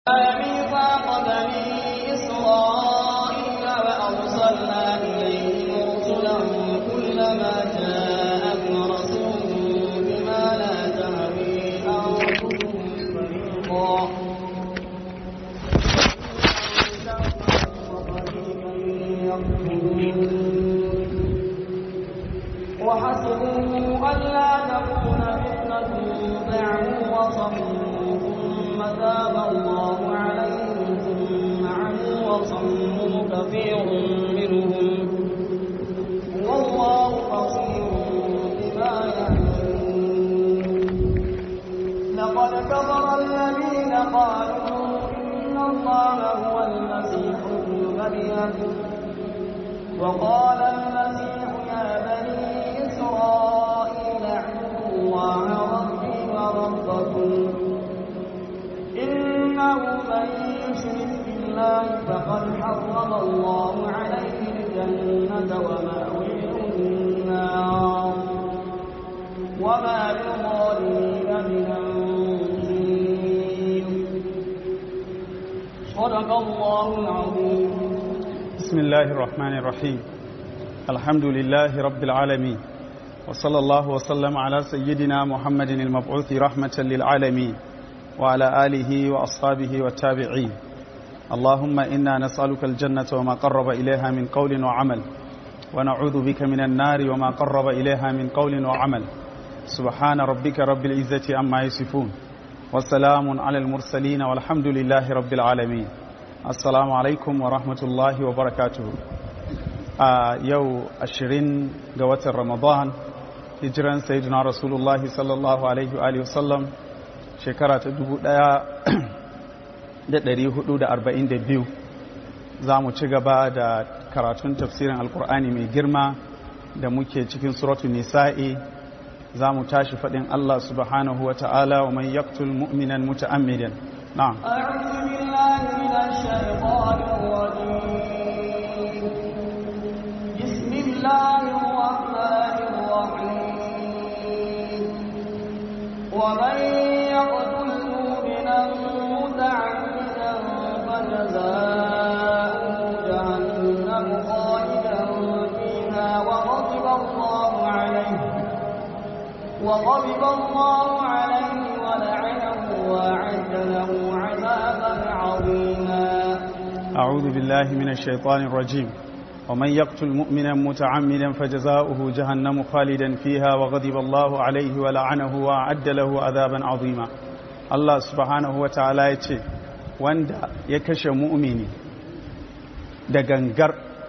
ميثاق بني إسرائيل وأرسلنا إليهم رسلا كلما جاءهم رسول بما لا تهوي أنفسهم فريقا وحسبوا ألا تكون فتنة فعلوا وصموا ثم تاب الله عليهم ثم عموا وصموا كثير منهم والله بصير بما يعملون لقد كفر الذين قالوا إن الله هو المسيح ابن مريم وقال المسيح يا بني إسرائيل اعبدوا الله ربي وربكم إنه من يشرك بالله فقد حرم الله عليه الجنة ومأويه النار وما للظالمين من أنصير صدق الله العظيم بسم الله الرحمن الرحيم الحمد لله رب العالمين وصلى الله وسلم على سيدنا محمد المبعوث رحمة للعالمين وعلى آله وأصحابه والتابعين اللهم إنا نسألك الجنة وما قرب إليها من قول وعمل ونعوذ بك من النار وما قرب إليها من قول وعمل سبحان ربك رب العزة عما يصفون وسلام على المرسلين والحمد لله رب العالمين assalamu alaikum wa rahmatullahi wa barakatuhu a yau ashirin ga watan ramadan hijiran sayyidina rasulullahi sallallahu alaihi wa sallam shekara ta dubu daya da dari hudu da arba'in da biyu za mu ci gaba da karatun tafsirin alkur'ani mai girma da muke cikin suratu nisa'i za mu tashi faɗin allah subhanahu wa ta'ala wa man yaktul mu'minan muta'ammidan na'am أعوذ بالله من الشيطان الرجيم بسم الله الرحمن الرحيم ومن يقتل مؤمنا متعمدا فجزاؤه جهنم خالدا فيها وغضب الله عليه وغضب الله عليه ولعنه وأعد له عذابا عظيما أعوذ بالله من الشيطان الرجيم ومن يقتل مؤمنا متعمدا فجزاؤه جهنم خالدا فيها وغضب الله عليه ولعنه وأعد له عذابا عظيما الله سبحانه وتعالى يتي wanda ya kashe mu'mini da gangar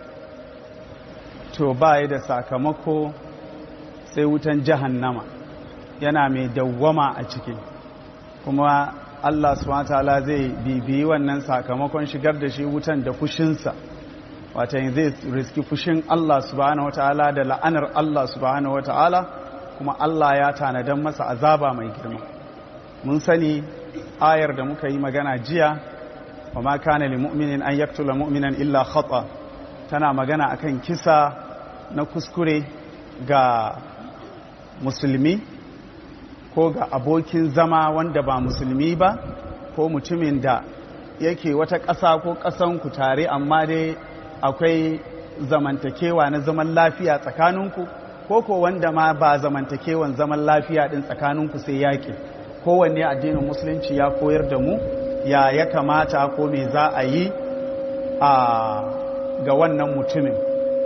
to baya da sakamako sai wutan jahannama yana mai dawwama a ciki kuma Allah subhanahu wataala zai bibiyi wannan sakamakon shigar da shi wutan da fushinsa wata zai riski fushin Allah subhanahu wataala da la'anar Allah subhanahu wataala kuma Allah ya tanadan masa azaba mai girma mun sani ayar da muka yi magana jiya wa ma kana lil mu'minin an yaqtula mu'minan illa khata tana magana akan kisa na kuskure ga musulmi ko ga abokin zama wanda ba musulmi ba ko mutumin da yake wata ƙasa ko ƙasanku tare amma dai akwai zamantakewa na zaman lafiya tsakaninku ko ko wanda ma ba zamantakewan zaman lafiya ɗin tsakaninku sai yaƙi kowanne addinin musulunci ya koyar da mu ya ya kamata ko me za a yi a ga wannan mutumin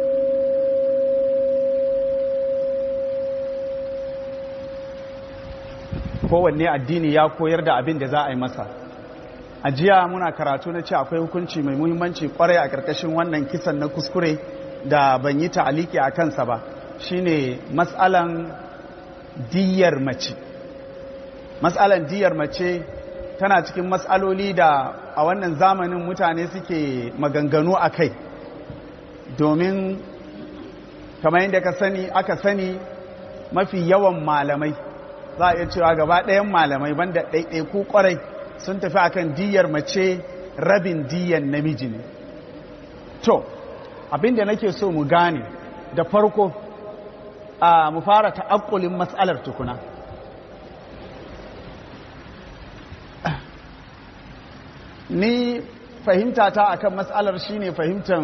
kowanne addini ya koyar da abin da za a yi masa a jiya muna karatu na ce akwai hukunci mai muhimmanci kwarai a ƙarƙashin wannan kisan na kuskure da ban yi ta'aliki a kansa ba shine matsalan diyar mace matsalan diyar mace tana cikin matsaloli da a wannan zamanin mutane suke maganganu a kai domin kamar yadda ka sani aka sani mafi yawan malamai za a iya cewa gaba ɗayan malamai banda ɗaiɗaiku ƙwarai sun tafi akan diyar mace rabin diyar namiji ne to abinda nake so mu gane da farko a mu fara ta'akkulin matsalar tukuna ni fahimta ta akan matsalar shine fahimtar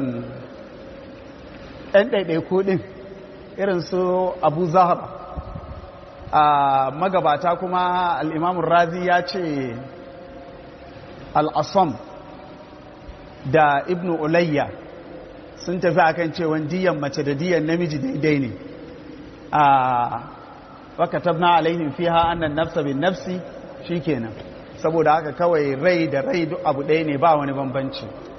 ɗan ɗaiɗaiku ɗin irin su abu zahar a magabata kuma al'imamun razi ya ce al'asam da ibn ulayya sun tafi akan cewa diyan mace da diyan namiji daidai ne a wakatabna alaihim fiha annan nafsa bin nafsi shikenan saboda haka kawai rai da rai duk abu ɗaya ne ba wani bambanci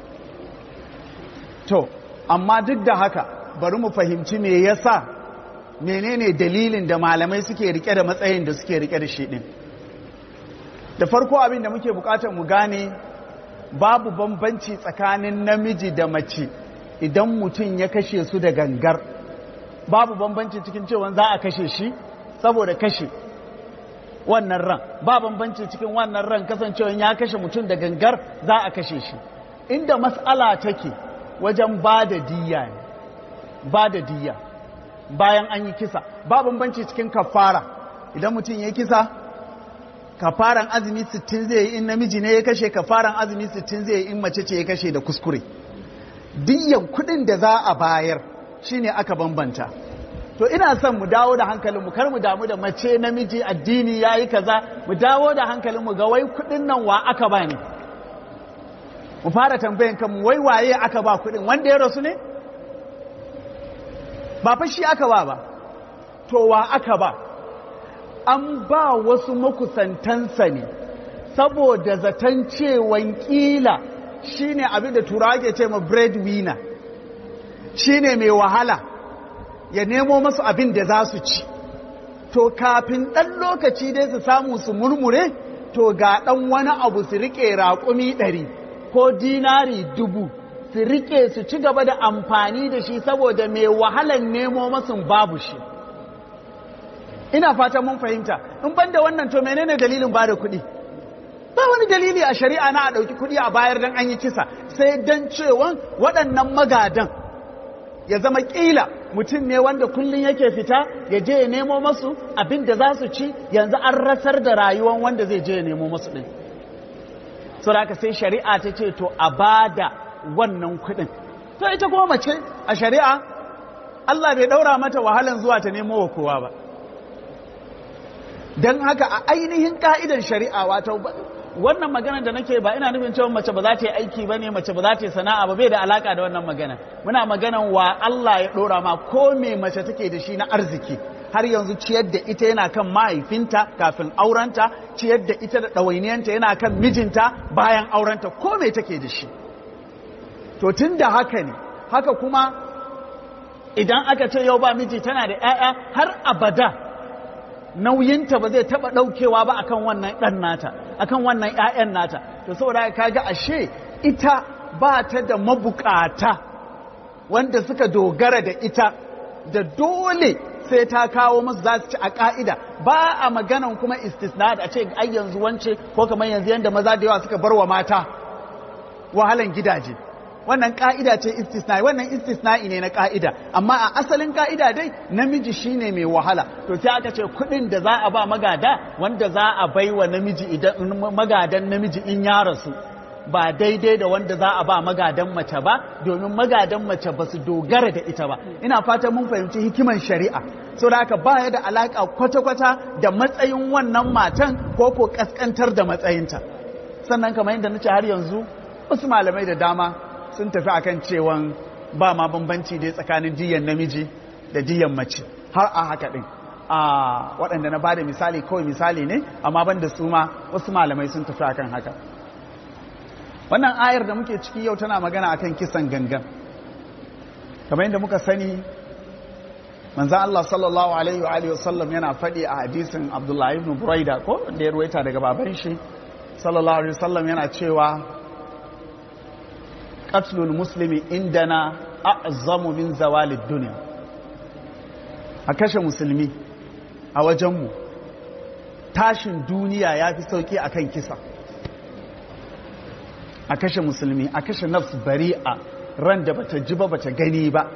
to amma duk da haka bari mu fahimci me yasa menene dalilin da malamai suke rike da matsayin da suke rike da shi din da farko abin da muke bukatar mu gane babu bambanci tsakanin namiji da mace idan mutum ya kashe su da gangar babu bambanci cikin cewa za a kashe shi saboda kashe wannan ran ba bambanci cikin wannan ran kasancewa ya kashe mutum da gangar za a kashe shi inda mas'ala take wajen ba da diya ne ba da diya bayan an yi kisa ba bambanci cikin kafara idan mutum ya kisa kafaran azumi 60 zai yi in namiji ne ya kashe kafaran azumi 60 zai yi in mace ce ya kashe da kuskure diyan kudin da za a bayar shine aka bambanta to ina son mu dawo da hankalinmu kar mu damu da mace namiji addini yayi kaza mu dawo da hankalinmu ga wai kudin nan wa aka ba ne mu fara tambayan kanmu wai waye aka ba kudin wanda ya rasu ne ba fa shi aka ba ba to wa aka ba an ba wasu makusantansa ne saboda zaton cewan kila shine abin da turawa ke ce ma breadwinner shine mai wahala ya nemo masu abin da za su ci to kafin ɗan lokaci dai su samu su murmure to ga ɗan wani abu su riƙe raƙumi ɗari ko dinari dubu su riƙe su ci gaba da amfani da shi saboda mai wahalan nemo masu babu shi ina fatan mun fahimta in ban da wannan to menene dalilin ba da kuɗi ba wani dalili a shari'a na a ɗauki kuɗi a bayar don an yi kisa sai don cewa waɗannan magadan ya zama ƙila mutum ne wanda kullum yake fita ya je ya nemo masu abin da za su ci yanzu an rasar da rayuwan wanda zai je ya nemo masu ɗin so da sai shari'a ta ce to a ba da wannan kuɗin to ita kuma mace a shari'a Allah bai ɗaura mata wahalan zuwa ta nemo wa kowa ba don haka a ainihin ka'idan shari'a wato wannan magana da nake ba ina nufin cewa mace ba za ta yi aiki ba ne mace ba za ta yi sana'a ba bai da alaka da wannan magana muna maganan wa Allah ya ɗora ma ko me mace take da shi na arziki har yanzu ciyar da ita yana kan mahaifinta kafin aurenta ciyar da ita da ɗawainiyanta yana kan mijinta bayan aurenta ko me take da shi to tun da haka ne haka kuma idan aka ce yau ba miji tana da 'ya'ya har abada nauyinta ba zai taba daukewa ba akan wannan dan nata akan wannan ƴaƴan nata to saboda kaga ashe ita ba ta da mabukata wanda suka dogara da ita da dole sai ta kawo musu za su ci a ka'ida ba a maganan kuma istisna da ce ai yanzu wance ko kamar yanzu yanda maza da yawa suka bar wa mata wahalan gidaje wannan ka'ida ce istisna'i wannan istisna'i ne na ka'ida amma a asalin ka'ida dai namiji shine mai wahala to sai aka ce kudin da za a ba magada wanda za a bai wa namiji idan magadan namiji in ya rasu ba daidai da wanda za a ba magadan mace ba domin magadan mace ba su dogara da ita ba ina fatan mun fahimci hikiman shari'a so da haka baya da alaka kwata-kwata da matsayin wannan matan ko ko kaskantar da matsayinta sannan kamar yadda nace har yanzu wasu malamai da dama sun tafi akan cewan ba ma bambanci dai tsakanin diyan namiji da diyan mace har a haka din a waɗanda na bada misali kawai misali ne amma ban da su ma wasu malamai sun tafi akan haka wannan ayar da muke ciki yau tana magana akan kisan gangan kamar yadda muka sani manzan Allah sallallahu alaihi wa alihi wasallam yana faɗi a hadisin Abdullahi ibn Buraida ko da ya ruwaita daga baban shi sallallahu alaihi wasallam yana cewa qatlul muslimi indana a'zamu min zawalid dunya a kashe musulmi a wajenmu tashin duniya ya fi sauki akan kisa a kashe musulmi a kashe nafs bari'a ran da bata ji ba bata gani ba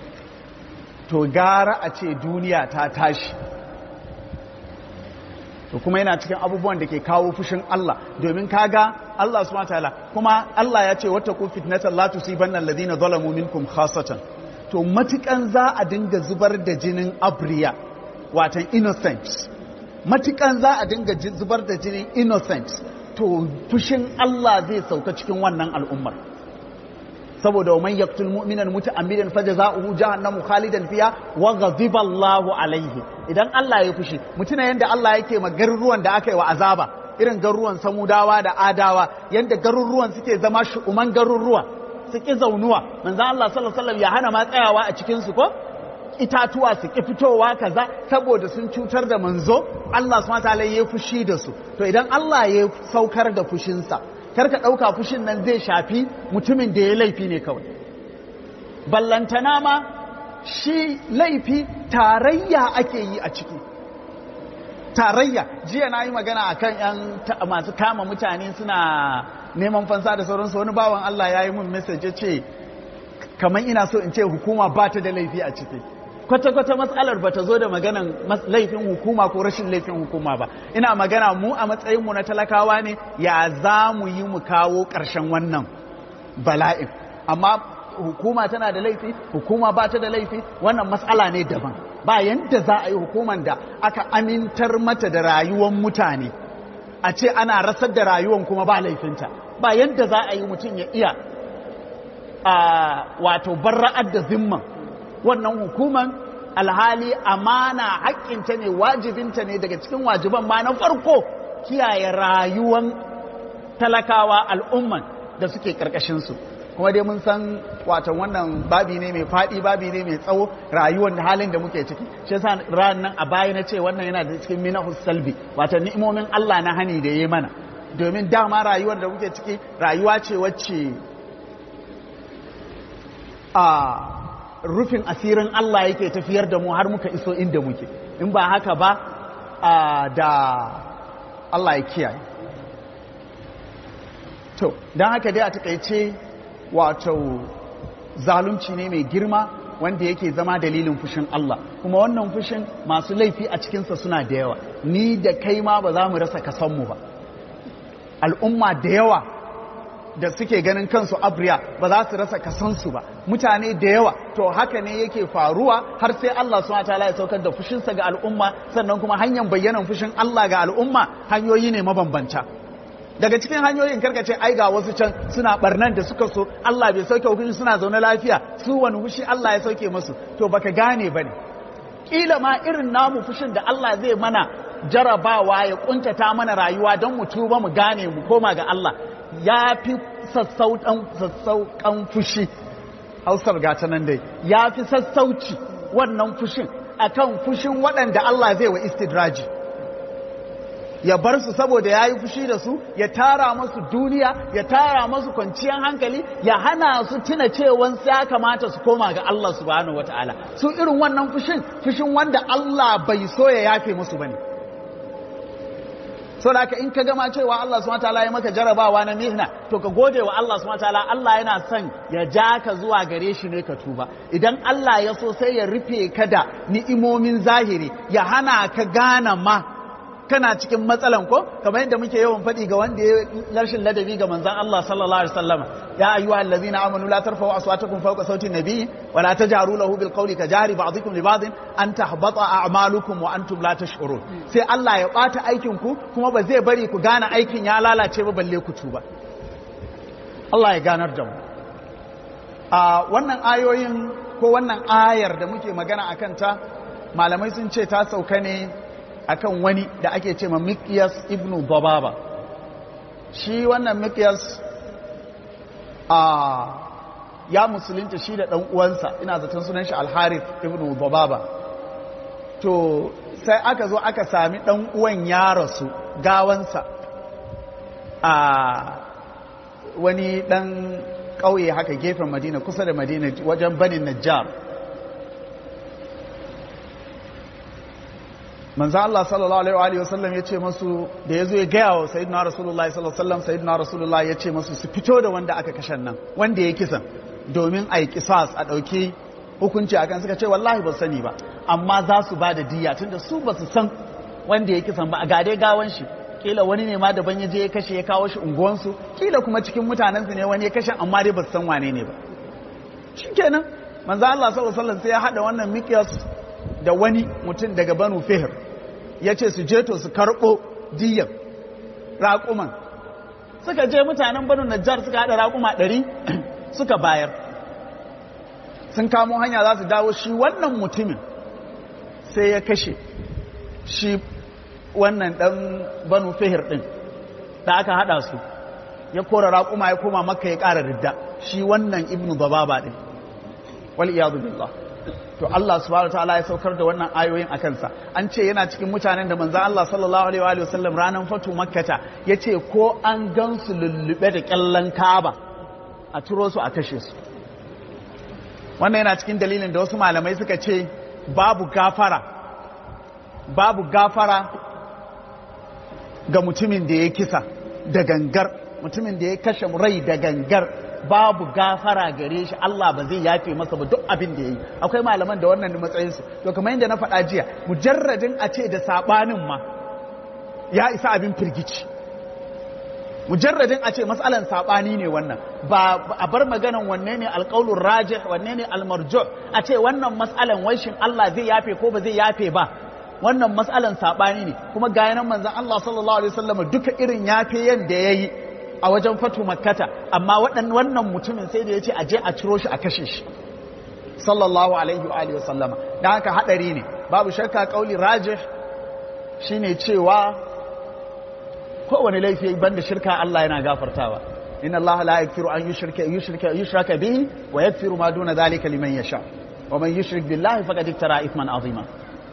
to gara a ce duniya ta tashi to kuma yana cikin abubuwan da ke kawo fushin Allah domin kaga Allah subhanahu wataala kuma Allah ya ce wattaqu fitnatan la tusibanna alladhina zalamu minkum khassatan to matukan za a dinga zubar da jinin abriya watan innocent matukan za a dinga zubar da jinin innocent to fushin Allah zai sauka cikin wannan al'ummar saboda man yaqtul mu'minan muta'ammidan fajaza'uhu jahannamu khalidan fiha wa ghadiba Allahu alaihi idan Allah ya fushi mutuna yanda Allah yake ma garuruwan da aka yi wa azaba irin garuruwan samudawa da adawa yanda garuruwan suke zama shu'uman garuruwa su ki zaunuwa manzo Allah sallallahu alaihi wasallam ya hana ma tsayawa a cikin su ko itatuwa su ki fitowa kaza saboda sun cutar da manzo Allah subhanahu wataala ya fushi da su to idan Allah ya saukar da fushinsa karka ɗauka fushin nan zai shafi mutumin da ya laifi ne kawai ballantana ma shi laifi tarayya ake yi a ciki tarayya jiya na yi magana a kan yan masu kama mutane suna neman fansa da sauransu wani bawan Allah ya yi mun message ce kamar ina so in ce hukuma ba ta da laifi a ciki kwata-kwata matsalar ba ta zo da maganan laifin hukuma ko rashin laifin hukuma ba ina magana mu a matsayinmu na talakawa ne ya za mu yi mu kawo ƙarshen wannan bala'in amma hukuma tana da laifi hukuma ba ta da laifi wannan matsala ne daban ba yadda za a yi hukuman da aka amintar mata da rayuwar mutane a ce ana rasar da rayuwar kuma ba laifinta ba yadda za a yi mutum ya iya wato barra'ar da zimman wannan hukuman alhali amana haƙƙinta ne wajibinta ne daga cikin wajiban ma na farko kiyaye rayuwan talakawa al'umman da suke ƙarƙashinsu kuma dai mun san watan wannan babi ne mai faɗi babi ne mai tsawo rayuwar da halin da muke ciki shi yasa ran nan a baya na ce wannan yana da cikin minahus salbi watan ni'imomin Allah na hani da yayi mana domin dama rayuwar da muke ciki rayuwa ce wacce a rufin asirin Allah yake tafiyar da mu har muka iso inda muke in ba haka ba da Allah ya kiyaye to don haka dai a takaice wato zalunci ne mai girma wanda yake zama dalilin fushin Allah kuma wannan fushin masu laifi a cikinsa suna da yawa ni da kai ma ba za mu rasa kasanmu ba al'umma da yawa da suke ganin kansu abriya ba za su rasa kasansu ba mutane da yawa to haka ne yake faruwa har sai Allah subhanahu wataala ya saukar da fushinsa ga al'umma sannan kuma hanyar bayyanan fushin Allah ga al'umma hanyoyi ne mabambanta daga cikin hanyoyin karkace ai ga wasu can suna barnan da suka so Allah bai sauke hukunci suna zaune lafiya su wani fushi Allah ya sauke musu to baka gane bane kila ma irin namu fushin da Allah zai mana jarabawa ya kuntata mana rayuwa don mu tuba mu gane mu koma ga Allah ya fi sassauƙan fushi hausar gata nan dai ya fi sassauci wannan fushin akan fushin waɗanda Allah zai wa istidraji ya bar su saboda ya yi fushi da su ya tara masu duniya ya tara masu kwanciyar hankali ya hana su tuna cewan ya kamata su koma ga Allah subhanahu wata'ala su irin wannan fushin fushin wanda Allah bai so ya yafe musu bane so da in ka gama cewa Allah subhanahu wataala ya maka jarabawa na mihna to ka gode wa Allah subhanahu wataala Allah yana son ya ja ka zuwa gare shi ne ka tuba idan Allah ya so sai ya rufe ka da ni'imomin zahiri ya hana ka gane ma kana cikin matsalan ko kamar yadda muke yawan faɗi ga wanda ya rashin ladabi ga manzon Allah sallallahu alaihi wasallam ya ayyuha allazina amanu la tarfa'u aswatakum fawqa sawti an-nabi wa la tajharu lahu bil qawli ka jahri ba'dikum li ba'din an tahbata a'malukum wa antum la tash'urun sai Allah ya bata aikin ku kuma ba zai bari ku gane aikin ya lalace ba balle ku tuba Allah ya ganar da mu a wannan ayoyin ko wannan ayar da muke magana akan ta malamai sun ce ta sauka ne akan wani da ake ce ma Mikyas ibnu Bababa shi wannan Mikyas a ya musulunta shi da ɗan uwansa ina zaton sunan shi Al-Harith ibnu Bababa to sai aka zo aka sami ɗan uwan ya rasu gawansa a wani ɗan ƙauye haka gefen Madina kusa da Madina wajen Banin Najjar manzo Allah sallallahu alaihi wa sallam yace masu da yazo ya gaya wa sayyidina rasulullahi sallallahu alaihi wasallam sayyidina rasulullahi yace masu su fito da wanda aka kashe nan wanda ya kisan domin a yi kisas a dauki hukunci akan suka ce wallahi ba sani ba amma za su ba da diya tunda su ba su san wanda ya kisan ba a gade gawan shi kila wani ne ma daban ya je ya kashe ya kawo shi unguwansu kila kuma cikin mutanensu ne wani ya kashe amma dai ba su san wane ne ba shikenan manzo Allah sallallahu alaihi wasallam sai ya hada wannan miqyas da wani mutum daga Banu Fihr yace su je to su karbo diyan raƙuman suka je mutanen Banu Najjar suka hada raƙuma 100 suka bayar sun kamo hanya za su dawo shi wannan mutumin sai ya kashe shi wannan dan Banu Fihr din da aka hada su ya kora raƙuma ya koma makka ya ƙara ridda shi wannan ibnu bababa din wal iyadu billah to Allah subhanahu wataala ya saukar da wannan ayoyin a kansa an ce yana cikin mutanen da manzo Allah sallallahu alaihi wa sallam ranan fatu makkata yace ko an gansu lullube da kyallan Kaaba a turo su a kashe su wannan yana cikin dalilin da wasu malamai suka ce babu gafara babu gafara ga mutumin da ya kisa da gangar mutumin da ya kashe rai da gangar babu gafara gare shi Allah ba zai yafe masa ba duk abin da ya yi akwai malaman da wannan matsayinsu to kamar yadda na faɗa jiya mujarradin a ce da saɓanin ma ya isa abin firgici mujarradin a ce matsalan saɓani ne wannan ba a bar maganan wanne ne alƙaulun rajih wanne ne almarjo a ce wannan matsalan waishin Allah zai yafe ko ba zai yafe ba wannan matsalan saɓani ne kuma ga yanan manzan Allah sallallahu alaihi wasallam duka irin yafe yanda ya yi a wajen fatu makkata amma wannan mutumin sai da ya ce a je a ciro shi a kashe shi sallallahu alaihi wa alihi wasallama dan haka hadari ne babu shakka kauli rajih shine cewa kowane laifi banda shirka Allah yana gafartawa inna Allah la yaghfiru an yushrika yushrika yushraka bihi wa yaghfiru ma duna dhalika liman yasha wa man yushrik billahi faqad iftara ithman azima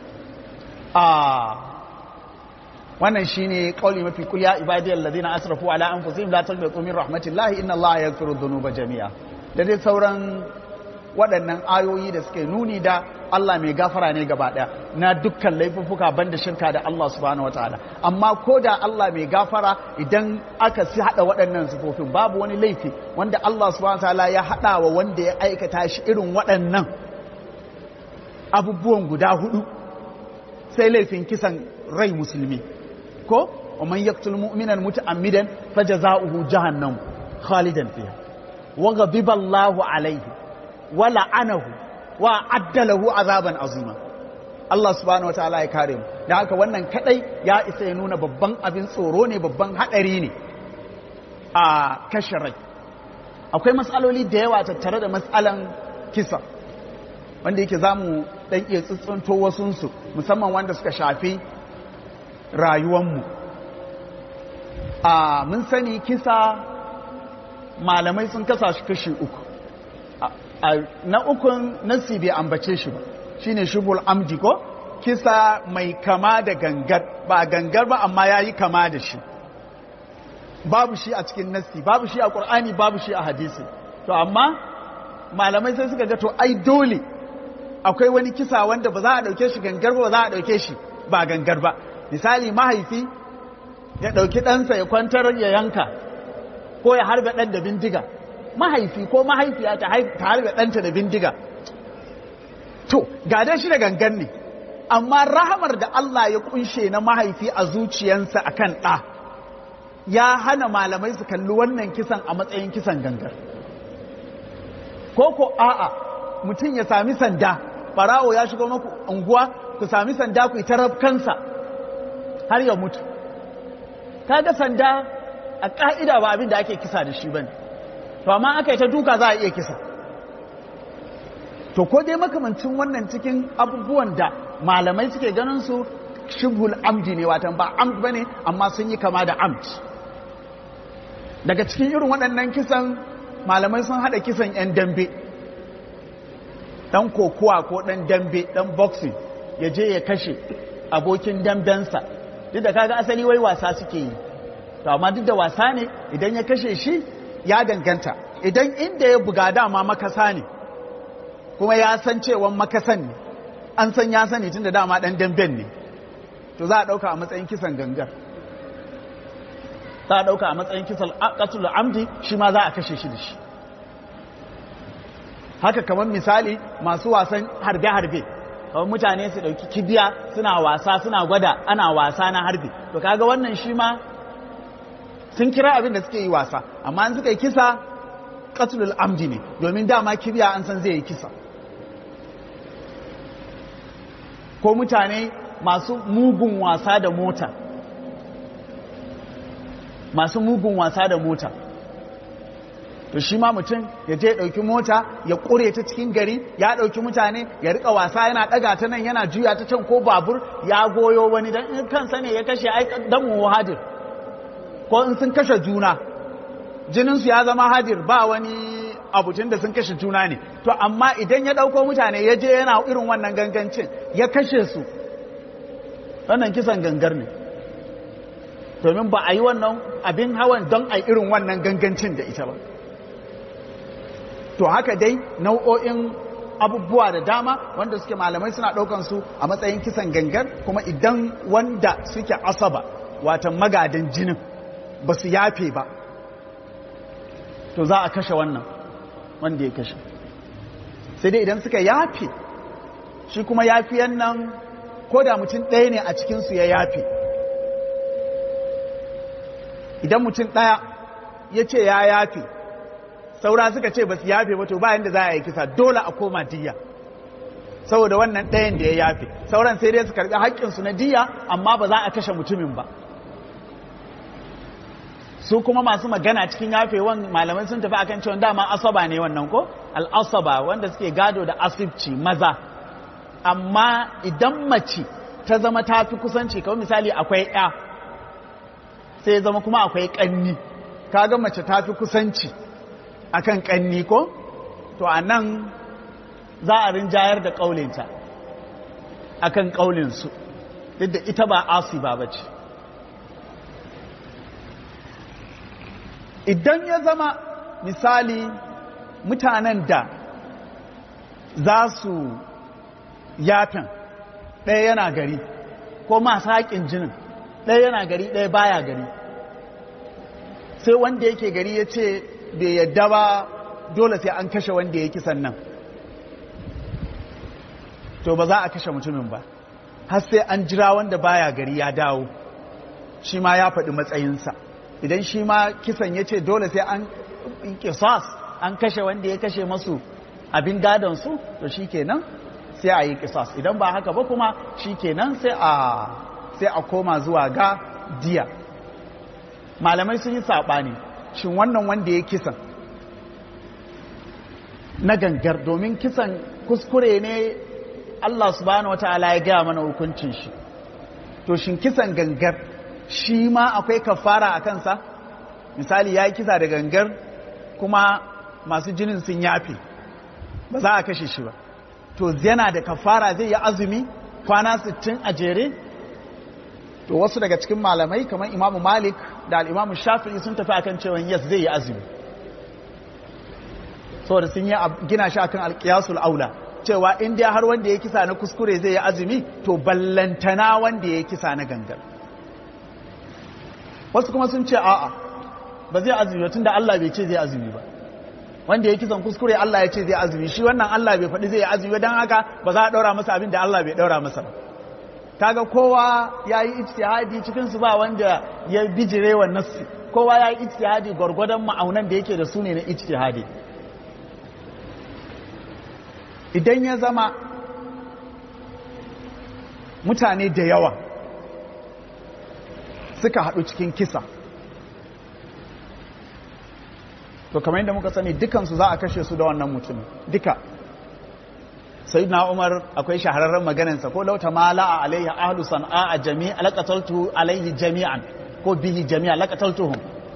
ah wannan shine kauli mafi kulya ibadiyal ladina asrafu ala anfusihim la taqnatu min rahmatillahi inna allaha yaghfiru dhunuba jami'a da dai sauran waɗannan ayoyi da suke nuni da Allah mai gafara ne gaba ɗaya na dukkan laifuffuka banda shirka da Allah subhanahu wataala amma ko da Allah mai gafara idan aka si haɗa waɗannan sifofin babu wani laifi wanda Allah subhanahu wataala ya haɗa wa wanda ya aikata shi irin waɗannan abubuwan guda hudu sai laifin kisan rai musulmi ko ومن يقتل مؤمنا متعمدا فجزاؤه جهنم خالدا فيها وغضب الله عليه ولعنه وعد له عذابا عظيما Allah subhanahu wataala ya kare mu da haka wannan kadai ya isa ya nuna babban abin tsoro ne babban hadari ne a kashe rai akwai matsaloli da yawa tattare da matsalan kisa wanda yake zamu dan iya tsuntsunto wasunsu musamman wanda suka shafi rayuwanmu a mun sani kisa malamai sun kasa shi kashi uku na ukun nasi bai ambace shi ba shine shubul amdi ko kisa mai kama da gangar ba gangar ba amma ya yi kama da shi babu shi a cikin nasi babu shi a ƙur'ani babu shi a hadisi to amma malamai sai suka ga to ai dole akwai wani kisa wanda ba za a ɗauke shi gangar ba ba za a ɗauke shi ba gangar ba misali mahaifi ya ɗauki ɗansa ya kwantar ya yanka ko ya harbe ɗan da bindiga mahaifi ko mahaifiya ta harbe ɗanta da bindiga to gada shi da gangan ne amma rahamar da Allah ya kunshe na mahaifi a zuciyansa akan ɗa ya hana malamai su kalli wannan kisan a matsayin kisan gangar ko ko a'a mutum ya sami sanda farawo ya shigo maku unguwa ku sami sanda ku yi kansa har ya mutu kaga sanda a ka'ida ba abin da ake kisa da shi bane to amma aka yi ta duka za a iya kisa to ko dai makamancin wannan cikin abubuwan da malamai suke ganin su shibhul amdi ne watan ba amd bane amma sun yi kama da amd daga cikin irin waɗannan kisan malamai sun haɗa kisan 'yan dambe ɗan kokowa ko ɗan dambe ɗan boxing ya je ya kashe abokin dambensa duk da kaga asali wai wasa suke yi to amma duk da wasa ne idan ya kashe shi ya danganta idan inda ya buga dama makasa ne kuma ya san cewa makasan ne an san ya sani tun da dama ɗan damben ne to za a ɗauka a matsayin kisan gangar za a ɗauka a matsayin kisan ƙasul amdi shi ma za a kashe shi da shi haka kamar misali masu wasan harbe-harbe kawai mutane su ɗauki kibiya suna wasa suna gwada ana wasa na harbi to kaga wannan shi ma sun kira abin da suke yi wasa amma an suka yi kisa qatlul amdi ne domin dama kibiya an san zai yi kisa ko mutane masu mugun wasa da mota masu mugun wasa da mota to shi ma mutum ya je ɗauki mota ya ƙure ta cikin gari ya ɗauki mutane ya rika wasa yana ɗaga ta nan yana juya ta can ko babur ya goyo wani dan in kansa ne ya kashe ai dan hadir ko in sun kashe juna jininsu ya zama hadir ba wani abutun da sun kashe juna ne to amma idan ya ɗauko mutane ya je yana irin wannan gangancin ya kashe su wannan kisan gangar ne domin ba a yi wannan abin hawan don a irin wannan gangancin da ita ba to haka dai nau'o'in abubuwa da dama wanda suke malamai suna ɗaukan su a matsayin kisan gangar kuma idan wanda suke asaba watan magadan jinin ba su yafe ba to za a kashe wannan wanda ya kashe sai dai idan suka yafe shi kuma yafiyan nan ko da mutum ɗaya ne a cikinsu ya yafe idan mutum ɗaya ya ce ya yafe saura suka ce ba su yafe ba to bayan da za a yi kisa dole a koma diya saboda wannan ɗayan da ya yafe sauran sai dai su karɓi haƙƙinsu na diya amma ba za a kashe mutumin ba su kuma masu magana cikin yafewan malamai sun tafi akan cewa dama asaba ne wannan ko al'asaba wanda suke gado da asibci maza amma idan mace ta zama ta fi kusanci kawai misali akwai ya sai zama kuma akwai ƙanni kaga mace ta fi kusanci akan ƙanni ko to a nan za a rinjayar da ƙaulinta akan ƙaulinsu duk da ita ba asiba ba ce idan ya zama misali mutanen da za su yafin ɗaya yana gari ko masu haƙin jinin ɗaya yana gari ɗaya baya gari sai wanda yake gari ya ce bai yadda ba dole sai an kashe wanda ya kisan nan to ba za a kashe mutumin ba har sai an jira wanda baya gari ya dawo shi ma ya faɗi matsayinsa idan shi ma kisan ya ce dole sai an kisas an kashe wanda ya kashe masu abin gadonsu to shi kenan sai a yi kisas idan ba haka ba kuma shi kenan sai a sai a koma zuwa ga diya malamai sun yi saɓani shin wannan wanda ya kisan na gangar domin kisan kuskure ne Allah subhanahu wata'ala ya gaya mana hukuncin shi to shin kisan gangar shi ma akwai kafara a kansa misali ya yi kisa da gangar kuma masu jinin sun yafi ba za a kashe shi ba to yana da kafara zai yi azumi kwana 60 a jere to wasu daga cikin malamai kamar imamu malik da al'imamu shafi'i sun tafi akan cewa yes zai yi azumi saboda sun yi gina shi akan alkiyasul aula cewa in dai har wanda ya kisa na kuskure zai yi azumi to ballantana wanda ya kisa na gangar wasu kuma sun ce a'a ba zai azumi tun da Allah bai ce zai azumi ba wanda ya kisan kuskure Allah ya ce zai azumi shi wannan Allah bai faɗi zai azumi don haka ba za a ɗaura masa abin da Allah bai ɗaura masa ba kaga kowa ya yi ijtihadi cikin su ba wanda ya bijire wa nassi kowa ya yi ijtihadi gwargwadon ma'aunan da yake da su ne na ijtihadi idan ya zama mutane da yawa suka haɗu cikin kisa to kamar yadda muka sani dukansu za a kashe su da wannan mutumin duka sai na umar akwai shahararren maganansa ko lauta mala a alaihi ahlu san'a a jami'a laqataltu alaihi jami'an ko bihi jami'a laqataltuhum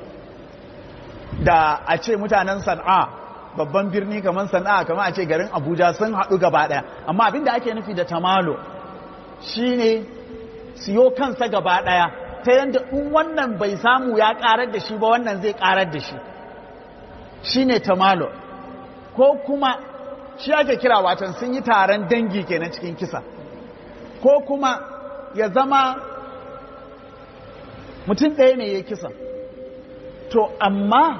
da a ce mutanen san'a babban birni kamar san'a kamar a ce garin abuja sun haɗu gaba ɗaya amma abinda ake nufi da tamalo shine siyo kansa gaba ɗaya ta yadda in wannan bai samu ya ƙarar da shi ba wannan zai ƙarar da shi shine tamalo ko kuma shi ake kira watan sun yi taron dangi kenan cikin kisa ko kuma ya zama mutum ɗaya ne ya kisa to amma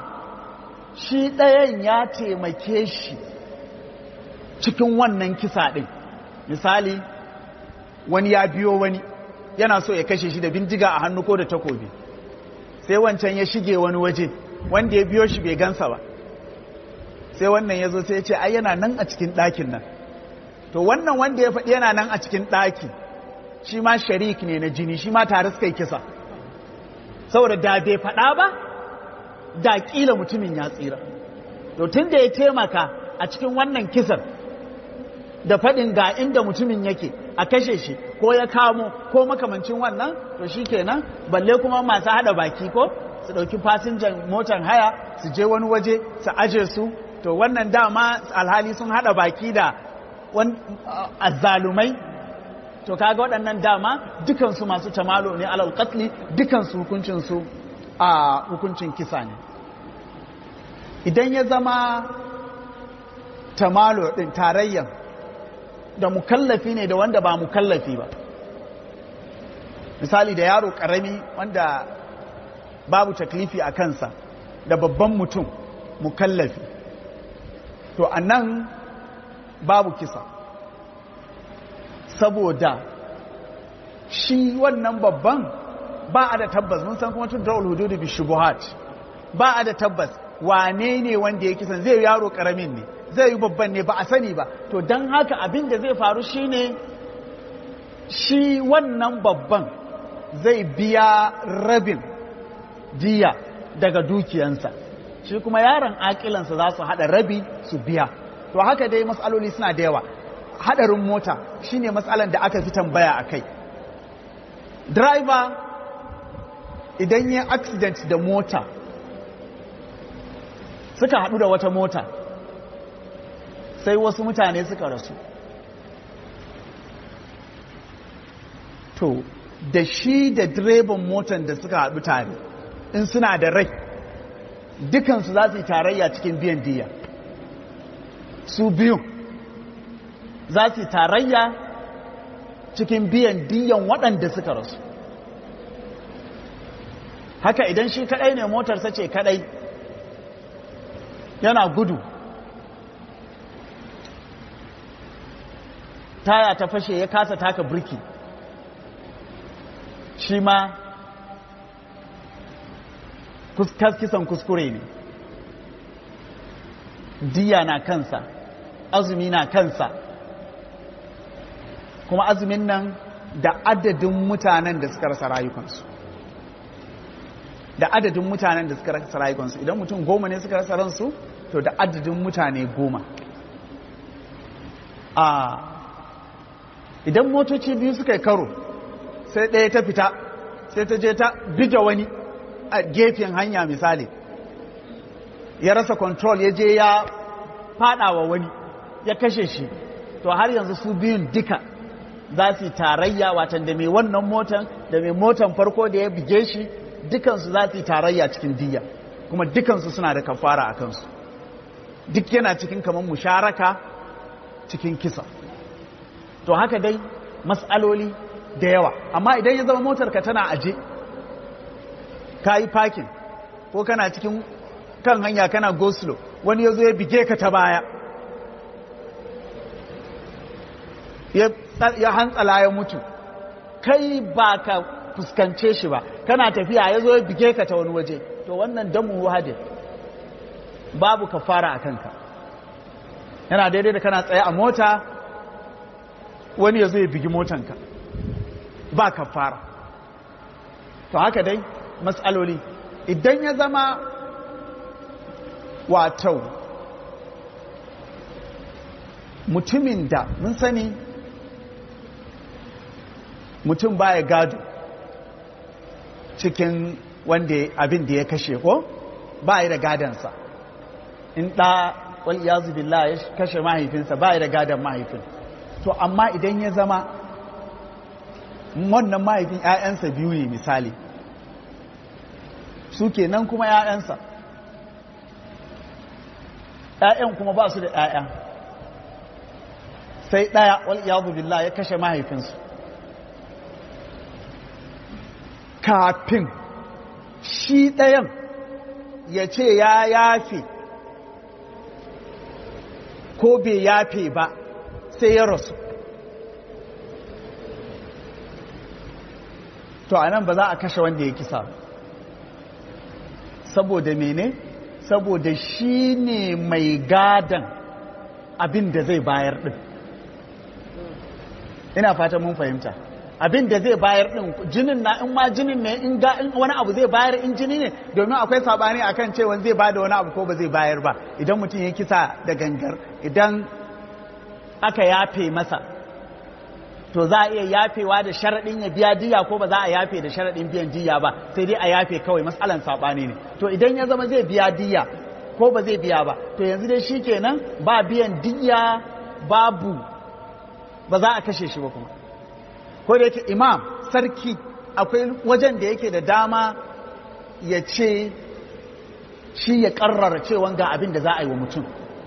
shi ɗayan ya taimake shi cikin wannan kisa ɗin misali wani ya biyo wani yana so ya kashe shi da bindiga a hannu ko da takobi sai wancan ya shige wani waje wanda ya biyo shi bai gansa ba sai wannan ya zo sai ya ce ai yana nan a cikin ɗakin nan to wannan wanda ya faɗi yana nan a cikin ɗaki shi ma sharik ne na jini shi ma tare suka yi kisa saboda da bai faɗa ba da ƙila mutumin ya tsira to tun da ya taimaka a cikin wannan kisan da faɗin ga inda mutumin yake a kashe shi ko ya kamo ko makamancin wannan to shi kenan balle kuma masu haɗa baki ko su ɗauki fasinjan motar haya su je wani waje su aje su to wannan dama alhali sun haɗa baki da azzalumai to kaga waɗannan dama dukansu masu tamalo ne alal qatli dukansu hukuncinsu a hukuncin kisa ne idan ya zama tamalo ɗin tarayyan da mukallafi ne da wanda ba mukallafi ba misali da yaro ƙarami wanda babu taklifi a kansa da babban mutum mukallafi to a nan babu kisa saboda shi wannan babban ba a da tabbas mun san kuma tun da'ul hududu bi shubuhat ba a da tabbas wane ne wanda ya kisan zai yaro karamin ne zai yi babban ne ba a sani ba to don haka abin da zai faru shine shi wannan babban zai biya rabin diya daga dukiyansa shi kuma yaron akilansa za su haɗa rabi su biya to haka dai matsaloli suna da yawa haɗarin mota shine matsalan da aka fi tambaya a kai driver idan yi accident da mota suka haɗu da wata mota sai wasu mutane suka rasu to da shi da direban motan da suka haɗu tare in suna da rai dukansu za su yi tarayya cikin biyan diya su biyu za su yi tarayya cikin biyan diyan waɗanda suka rasu haka idan shi kaɗai ne motarsa ce kaɗai yana gudu taya ta fashe ya kasa taka birki shi ma kisan kuskure ne diya na kansa azumi na kansa kuma azumin nan da adadin mutanen da suka rasa rayukansu da adadin mutanen da suka rasa rayukansu idan mutum goma ne suka rasa ransu to da adadin mutane goma a idan motoci biyu suka yi karo sai ɗaya ta fita sai ta je ta bida wani a gefen hanya misali ya rasa control ya je ya fada wa wani ya kashe shi to har yanzu su biyun duka za su yi tarayya watan da mai wannan motan da mai motan farko da ya bige shi dukansu za su yi tarayya cikin diya kuma dukansu suna da kafara a kansu duk yana cikin kamar musharaka cikin kisa to haka dai matsaloli da yawa amma idan ya zama motarka tana aje ka yi parking ko kana cikin kan hanya kana go slow wani ya zo ya bige ka ta baya ya hantsala ya mutu kai ba ka fuskance shi ba kana tafiya ya zo ya bige ka ta wani waje to wannan damu wahadin babu ka fara a kanka yana daidai da kana tsaye a mota wani ya zo ya bigi motanka ba ka fara to haka dai matsaloli idan ya zama wato mutumin da mun sani mutum baya gado cikin wanda abin da ya kashe ko ba da gadansa in ɗa wal iyazu billah ya kashe mahaifinsa ba da gadon mahaifin to amma idan ya zama wannan mahaifin 'ya'yansa biyu ne misali su kenan kuma 'ya'yansa 'ya'yan kuma ba su da 'ya'ya sai ɗaya wal iyadu billah ya kashe mahaifinsu kafin shi ɗayan ya ce ya yafe ko bai yafe ba sai ya rasu to anan ba za a kashe wanda ya kisa saboda mene saboda shi ne mai gadan abin da zai bayar din ina fata mun fahimta abin da zai bayar din jinin na in ma jinin ne in ga in wani abu zai bayar in jini ne domin akwai sabani akan cewa zai bada wani abu ko ba zai bayar ba idan mutum ya kisa da gangar idan aka yafe masa to za a iya yafewa da sharaɗin ya biya diya ko ba za a yafe da sharaɗin biyan diya ba sai dai a yafe kawai matsalan saɓani ne to idan ya zama zai biya diya ko ba zai biya ba to yanzu dai shi kenan ba biyan diya babu ba za a kashe shi ba kuma ko da yake imam sarki akwai wajen da yake da dama ya ce shi ya karrara cewa ga abin da za a yi wa mutum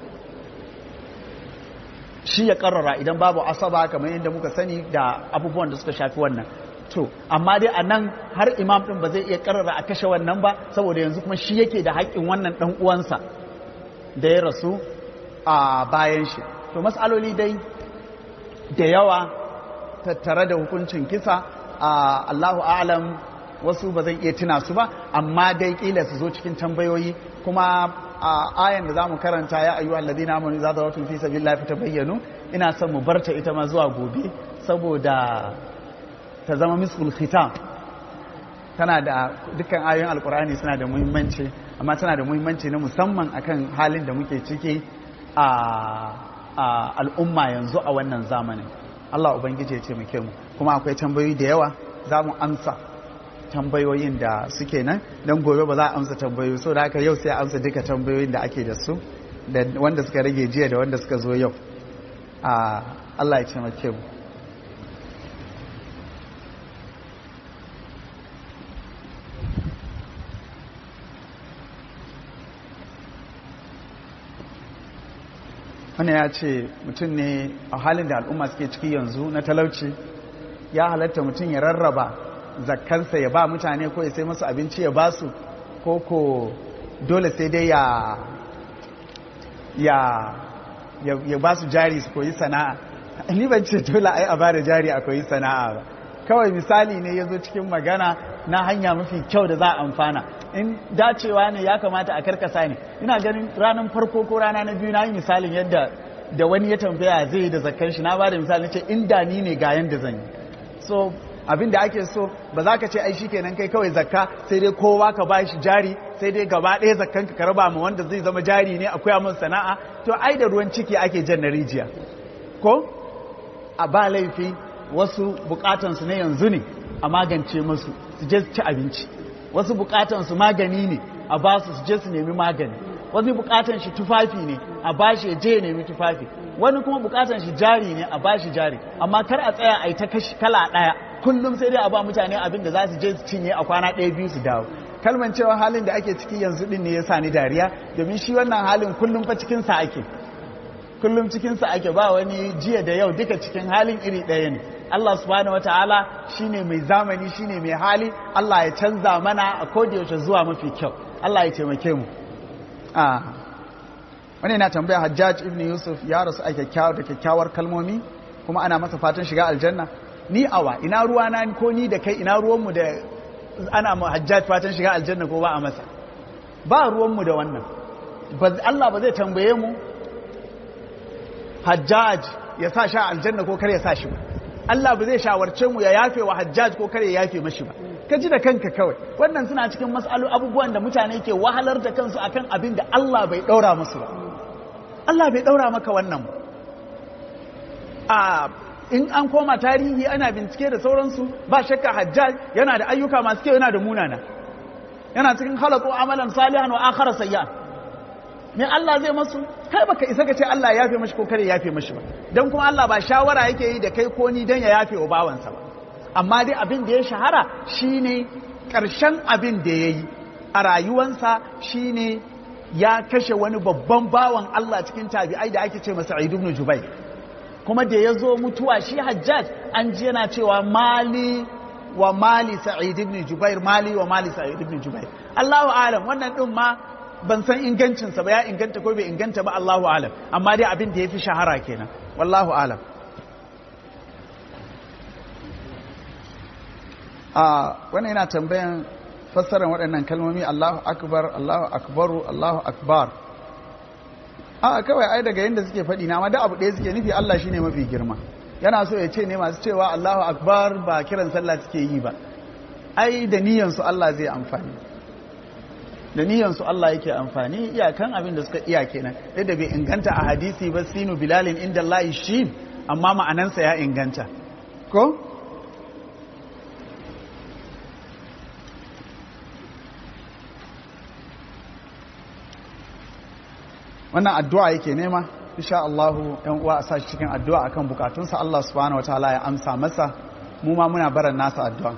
shi ya karrara idan babu asaba kamar yadda muka sani da abubuwan da suka shafi wannan to amma dai a nan har imam din ba zai iya karrara a kashe wannan ba saboda yanzu kuma shi yake da haƙƙin wannan ɗan uwansa da ya rasu a bayan shi to matsaloli dai da yawa tattare da hukuncin kisa a Allahu a'lam wasu ba zan iya tuna su ba amma dai kila su zo cikin tambayoyi kuma a ayan da zamu karanta ya ayyuhal ladina amanu idza dawatum fi sabilillahi fatabayyanu ina son mu barta ita ma zuwa gobe saboda ta zama miskul khitam tana da dukkan ayoyin alkur'ani suna da muhimmanci amma tana da muhimmanci na musamman akan halin da muke ciki a al'umma yanzu a wannan zamanin Allah ubangiji ya taimake mu kuma akwai tambayoyi da yawa za mu amsa tambayoyin da suke nan don gobe ba za a amsa tambayoyi so da haka yau sai a amsa duka tambayoyin da ake da su da wanda suka rage jiya da wanda suka zo yau a Allah ya taimake mu wani ya ce mutum ne a halin da al'umma suke ciki yanzu na talauci ya halatta mutum ya rarraba zakkansa ya ba mutane ko ya sai masu abinci ya ba su ko ko dole sai dai ya ya ya ba su jari su koyi sana'a ni ban ce dole ai a ba da jari a koyi sana'a ba kawai misali ne ya zo cikin magana na hanya mafi kyau da za a amfana in dacewa ne ya kamata a karkasa ne ina ganin ranar farko ko rana na biyu na yi misalin yadda da wani ya tambaya zai yi da zakkan shi na ba da misali ce inda ni ne ga yanda zan yi so abin da ake so ba za ka ce ai shi kenan kai kawai zakka sai dai kowa ka ba shi jari sai dai gaba ɗaya zakkan ka raba ma wanda zai zama jari ne akwai mun sana'a to ai da ruwan ciki ake jan na rijiya ko a ba laifi wasu bukatansu ne yanzu ne a magance musu su je su ci abinci wasu bukatansu magani ne a ba su su je su nemi magani wani bukatan shi tufafi ne a ba shi je ya nemi tufafi wani kuma bukatan shi jari ne a ba shi jari amma kar a tsaya a yi ta kashi kala ɗaya kullum sai dai a ba mutane abin da za su je su cinye a kwana ɗaya biyu su dawo kalman cewa halin da ake ciki yanzu din ne ya sa ni dariya domin shi wannan halin kullum fa cikinsa ake kullum cikinsa ake ba wani jiya da yau duka cikin halin iri ɗaya ne Allah subhanahu wataala shine mai zamani shine mai hali Allah ya canza mana a yaushe zuwa mafi kyau Allah ya taimake mu a wani na tambaya Hajjaj ibn Yusuf ya rasu a kyakkyawar da kyakkyawar kalmomi kuma ana masa fatan shiga aljanna ni awa ina ruwa na ko ni da kai ina ruwan mu da ana mu Hajjaj fatan shiga aljanna ko ba a masa ba ruwan mu da wannan Allah ba zai tambaye mu Hajjaj ya sa sha aljanna ko kar ya sa shi ba Allah ba zai shawarce mu ya yafe wa hajjaj ko kare ya yafe mashi ba ka ji da kanka kawai wannan suna cikin mas'alu abubuwan da mutane ke wahalar da kansu akan abin da Allah bai daura musu ba Allah bai daura maka wannan ba a in an koma tarihi ana bincike da sauransu ba shakka hajjaj yana da ayyuka masu kyau yana da munana yana cikin halatu amalan salihan wa akhara sayyan me Allah zai masu kai baka isa ka ce Allah ya yafe mashi ko kare ya yafe mashi ba dan kuma Allah ba shawara yake yi da kai ko ni dan ya yafe wa bawansa ba amma dai abin da ya shahara shine karshen abin da yayi a rayuwansa shine ya kashe wani babban bawan Allah cikin tabi'ai da ake ce masa Sa'id ibn Jubair kuma da ya zo mutuwa shi Hajjaj an ji yana cewa mali wa mali Sa'id ibn Jubair mali wa mali Sa'id ibn Jubair Allahu a'lam wannan din ma ban san ingancinsa ba ya inganta ko bai inganta ba Allahu alam amma dai abin da ya fi shahara kenan wallahu alam a wannan yana tambayan fassarar waɗannan kalmomi Allahu akbar Allahu akbaru Allahu akbar a kawai ai daga yadda suke faɗi na ma da abu ɗaya suke nufi Allah shine mafi girma yana so ya ce ne masu cewa Allahu akbar ba kiran sallah suke yi ba ai da niyyar su Allah zai amfani da niyyar su Allah yake amfani iyakan abin da suka iya kenan da bai inganta a hadisi ba sinu bilalin inda Allah shi amma ma'anansa ya inganta ko wannan addu'a yake nema insha Allah ɗan uwa a sa shi cikin addu'a akan bukatunsa Allah subhanahu wataala ya amsa masa mu ma muna baran nasa addu'a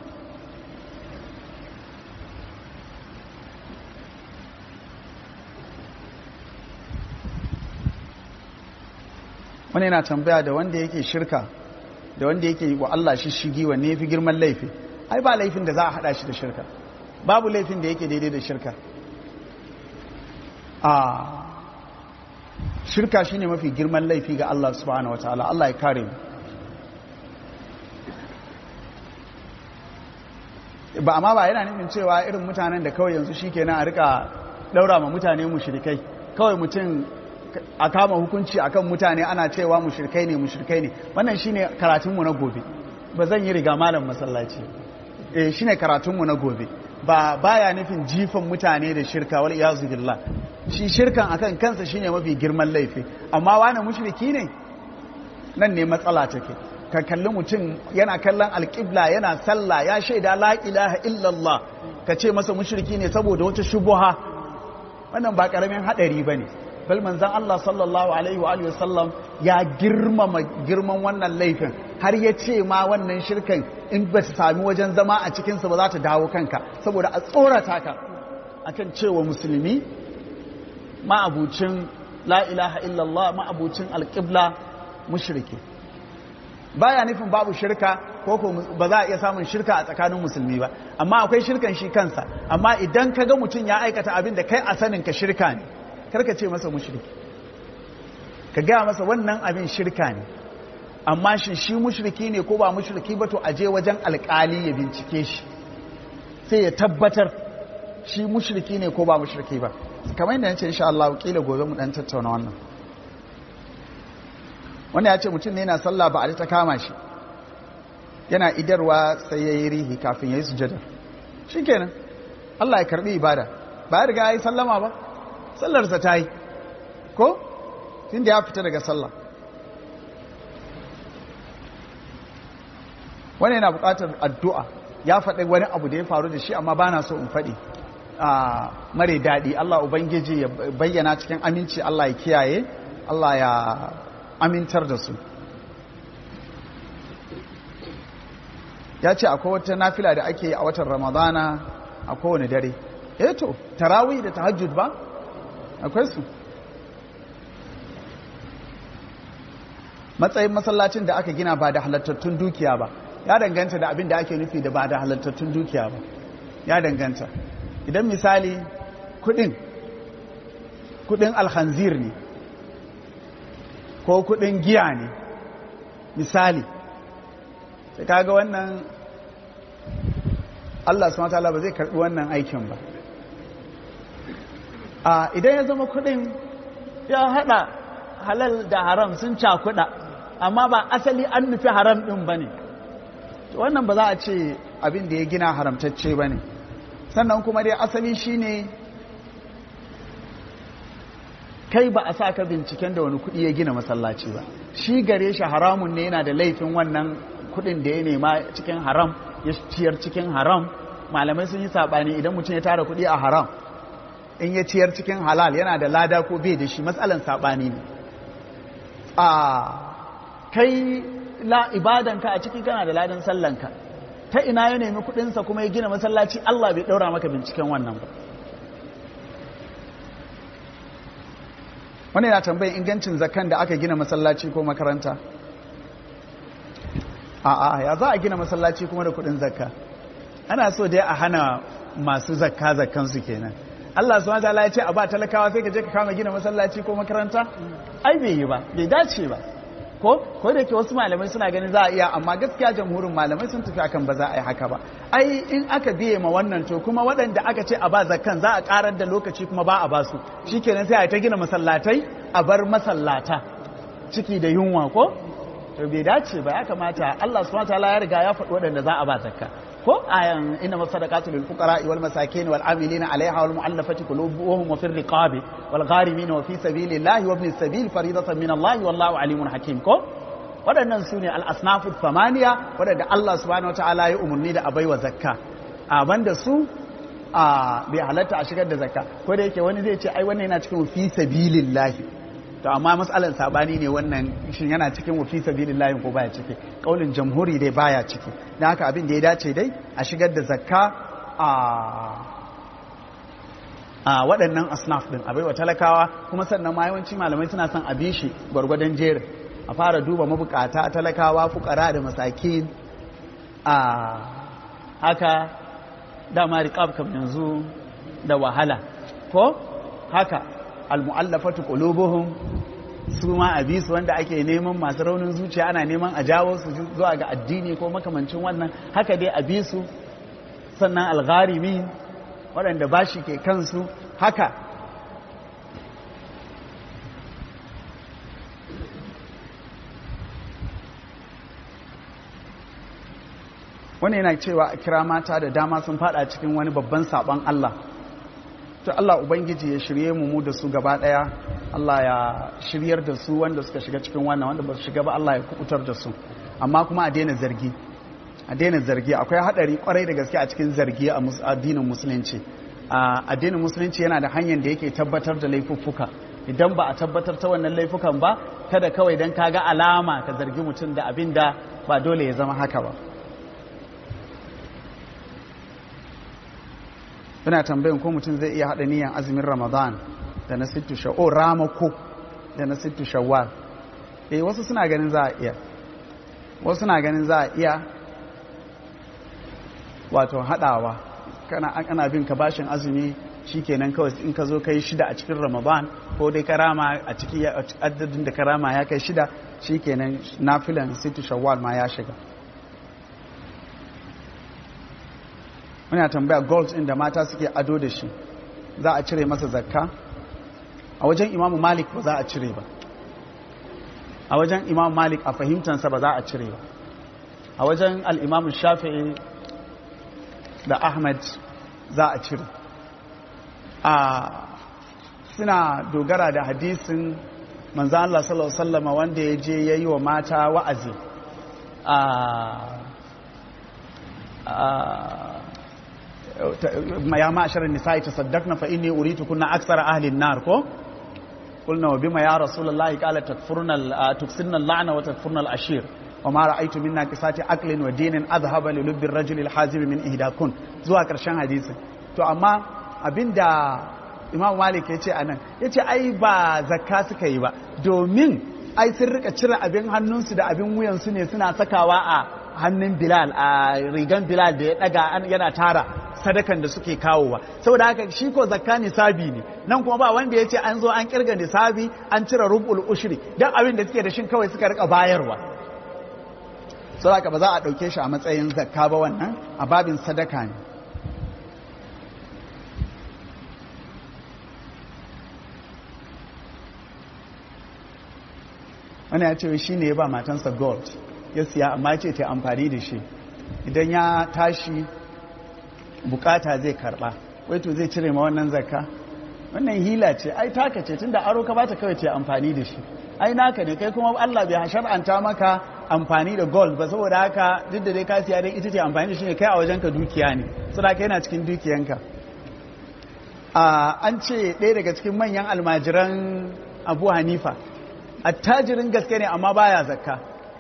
wani yana tambaya da wanda yake shirka da wanda yake wa Allah shi shigi wanne yafi girman laifi ai ba laifin da za a hada shi da shirka babu laifin da yake daidai da shirka a shirka shine mafi girman laifi ga Allah subhanahu wataala Allah ya kare mu ba amma ba yana nufin cewa irin mutanen da kawai yanzu shikenan a rika daura ma mutane mushrikai kawai mutum a kama hukunci akan mutane ana cewa mushrikai ne mushrikai ne wannan shine karatunmu na gobe ba zan yi riga malam masallaci eh shine karatunmu na gobe ba baya nufin jifan mutane da shirka wal iyazu billah shi shirkan akan kansa shine mafi girman laifi amma wani mushriki ne nan ne matsala take ka kalli mutum yana kallon alƙibla yana sallah ya shaida la ilaha illallah ka ce masa mushriki ne saboda wata shubuha wannan ba karamin hadari bane bal manzon Allah sallallahu alaihi wa alihi wasallam ya girmama girman wannan laifin har ya ce ma wannan shirkan in ba ta sami wajen zama a cikinsa ba za ta dawo kanka saboda a tsorata ka akan cewa musulmi ma'abucin la ilaha illallah ma'abucin alƙibla mushriki baya nufin babu shirka ko ba za a iya samun shirka a tsakanin musulmi ba amma akwai shirkan shi kansa amma idan ka ga mutum ya aikata abin da kai a sanin ka shirka ne karka ce masa mushriki ka gaya masa wannan abin shirka ne amma shi shi mushriki ne ko ba mushriki ba to aje wajen alkali ya bincike shi sai ya tabbatar shi mushriki ne ko ba mushriki ba kamar yadda nace insha Allah kila gobe mu dan tattauna wannan wanda ya ce mutum ne yana sallah ba a ta kama shi yana idarwa sai ya yi rihi kafin ya yi sujada shikenan Allah ya karbi ibada ba ya riga ya yi sallama ba sallarsa ta yi ko tun da ya fita daga sallah wani yana bukatar addu'a ya faɗi wani abu da ya faru da shi amma ba na so in faɗi a mare daɗi Allah Ubangiji ya bayyana cikin aminci Allah ya kiyaye Allah ya amintar da su ya ce akwai wata nafila da ake yi a watan ramadana a kowane dare eto tarawih da tahajjud ba akwai su matsayin masallacin da aka gina ba da halattattun dukiya ba ya danganta da abin da ake nufi da ba da halattattun dukiya ba ya danganta idan misali kudin kudin alhanzir ne ko kudin giya ne misali sai kaga wannan Allah subhanahu wataala ba zai karbi wannan aikin ba a idan ya zama kudin ya hada halal da haram sun cakuda amma ba asali an nufi haram din bane to wannan ba za a ce abin da ya gina haramtacce bane sannan kuma dai asali shine kai ba a sa ka binciken da wani kudi ya gina masallaci ba shi gare shi haramun ne yana da laifin wannan kudin da ya nema cikin haram ya ciyar cikin haram malamai sun yi sabani idan mutum ya tara kudi a haram in ya ciyar cikin halal yana da lada ko bai da shi matsalan sabani ne a kai la ibadanka a ciki kana da ladan sallanka ta ina ya nemi kudinsa kuma ya gina masallaci Allah bai daura maka binciken wannan ba wani yana tambayin ingancin zakan da aka gina masallaci ko makaranta a'a ya za a gina masallaci kuma da kudin zakka ana so dai a hana masu zakka zakkan su kenan Allah subhanahu wataala ya ce a ba talakawa sai ka je ka kama gina masallaci ko makaranta ai bai yi ba bai dace ba ko ko da yake wasu malamai suna ganin za a iya amma gaskiya jamhurin malamai sun tafi akan ba za a yi haka ba ai in aka biye ma wannan to kuma waɗanda aka ce a ba zakkan za a karar da lokaci kuma ba a ba su shikenan sai a ta gina masallatai a bar masallata ciki da yunwa ko to bai dace ba ya kamata Allah subhanahu wataala ya riga ya faɗi waɗanda za a ba zakka ko ayan inna masadaqatu lil fuqara wal masakin wal amilina alaiha wal mu'allafati qulubuhum wa fir riqabi wal gharimin wa fi sabilillahi wa ibn sabil faridatan min Allah wallahu alimun hakim ko waɗannan su ne al asnafu thamaniya waɗanda Allah subhanahu wataala ya umurni da abaiwa zakka a banda su a bai halatta a shigar da zakka ko da yake wani zai ce ai wannan yana cikin fi sabilillahi to amma matsalar sabani ne wannan shin yana cikin wafi sabilillahi ko baya ciki kaulin jamhuri dai baya ciki dan haka abin da ya dace dai a shigar da zakka a a waɗannan asnaf din abai wa talakawa kuma sannan ma yawanci malamai suna son a bi shi gwargwadon jerin a fara duba mabukata talakawa fukara da masakin a haka dama riqab kam yanzu da wahala ko haka almu'allafatu qulubuhum su ma a bisu wanda ake neman masu raunin zuciya ana neman a jawo su zuwa ga addini ko makamancin wannan haka dai a bisu sannan algharimi waɗanda bashi ke kansu haka wani yana cewa a kira mata da dama sun fada cikin wani babban sabon Allah to Allah Ubangiji ya shirye mu mu da su gaba daya Allah ya shiryar da su wanda suka shiga cikin wannan wanda ba su shiga ba Allah ya kubutar da su amma kuma a daina zargi a daina zargi akwai hadari kwarai da gaske a cikin zargi a addinin musulunci addinin musulunci yana da hanyar da yake tabbatar da laifuffuka idan ba a tabbatar ta wannan laifukan ba kada kawai dan kaga alama ka zargi mutum da abin da ba dole ya zama haka ba ina tambayin ko mutum zai iya haɗa niyan azumin ramadan da na sittu sha'o ramako da na sittu shawwal eh wasu suna ganin za a iya wasu suna ganin za a iya wato haɗawa kana ana bin ka bashin azumi shikenan kawai in ka zo kai shida a cikin ramadan ko dai karama a ciki adadin da karama ya kai shida shikenan nafilan sittu shawwal ma ya shiga muna tambaya gold ɗin da mata suke ado da shi za a cire masa zakka a wajen imamu malik ba za a cire ba a wajen imamu malik a fahimtansa ba za a cire ba a wajen al'imamu shafi'i da ahmad za a cire a suna dogara da hadisin manzan Allah sallallahu Alaihi wasallama wanda ya je ya yi wa mata wa'azi a ya ma'ashar nisa'i tasaddaqna fa inni uritu kunna aksara ahli an-nar ko qulna wa bima ya rasulullahi qala takfurna tuksinna al-la'na wa takfurna al-ashir wa ma ra'aytu minna qisati aqlin wa dinin adhhaba li lubbi ar-rajuli al-hazib min ihdakun zuwa karshen hadisi to amma abinda imam malik yace anan yace ai ba zakka suka yi ba domin ai sun rika cire abin hannunsu da abin wuyansu ne suna sakawa a hannun bilal a rigan bilal da ya daga yana tara sadakan da suke kawowa saboda haka shi ko zakka nisabi ne nan kuma ba wanda ya ce an zo an kirga nisabi an cire rubul ushri dan abin da suke da shin kawai suka rika bayarwa saboda haka ba za a dauke shi a matsayin zakka ba wannan a babin sadaka ne wani ya ce shi ne ya ba matansa gold ya siya amma ce ta amfani da shi idan ya tashi bukata zai karba wai to zai cire ma wannan zakka wannan hila ce ai taka ce tunda aro ka bata kawai ce amfani da shi ai naka ne kai kuma Allah bai shar'anta maka amfani da gold ba saboda haka duk da dai ka siya dai ita ce amfani da shi ne kai a wajenka dukiya ne saboda yana cikin dukiyanka an ce ɗaya daga cikin manyan almajiran Abu Hanifa attajirin gaske ne amma baya zakka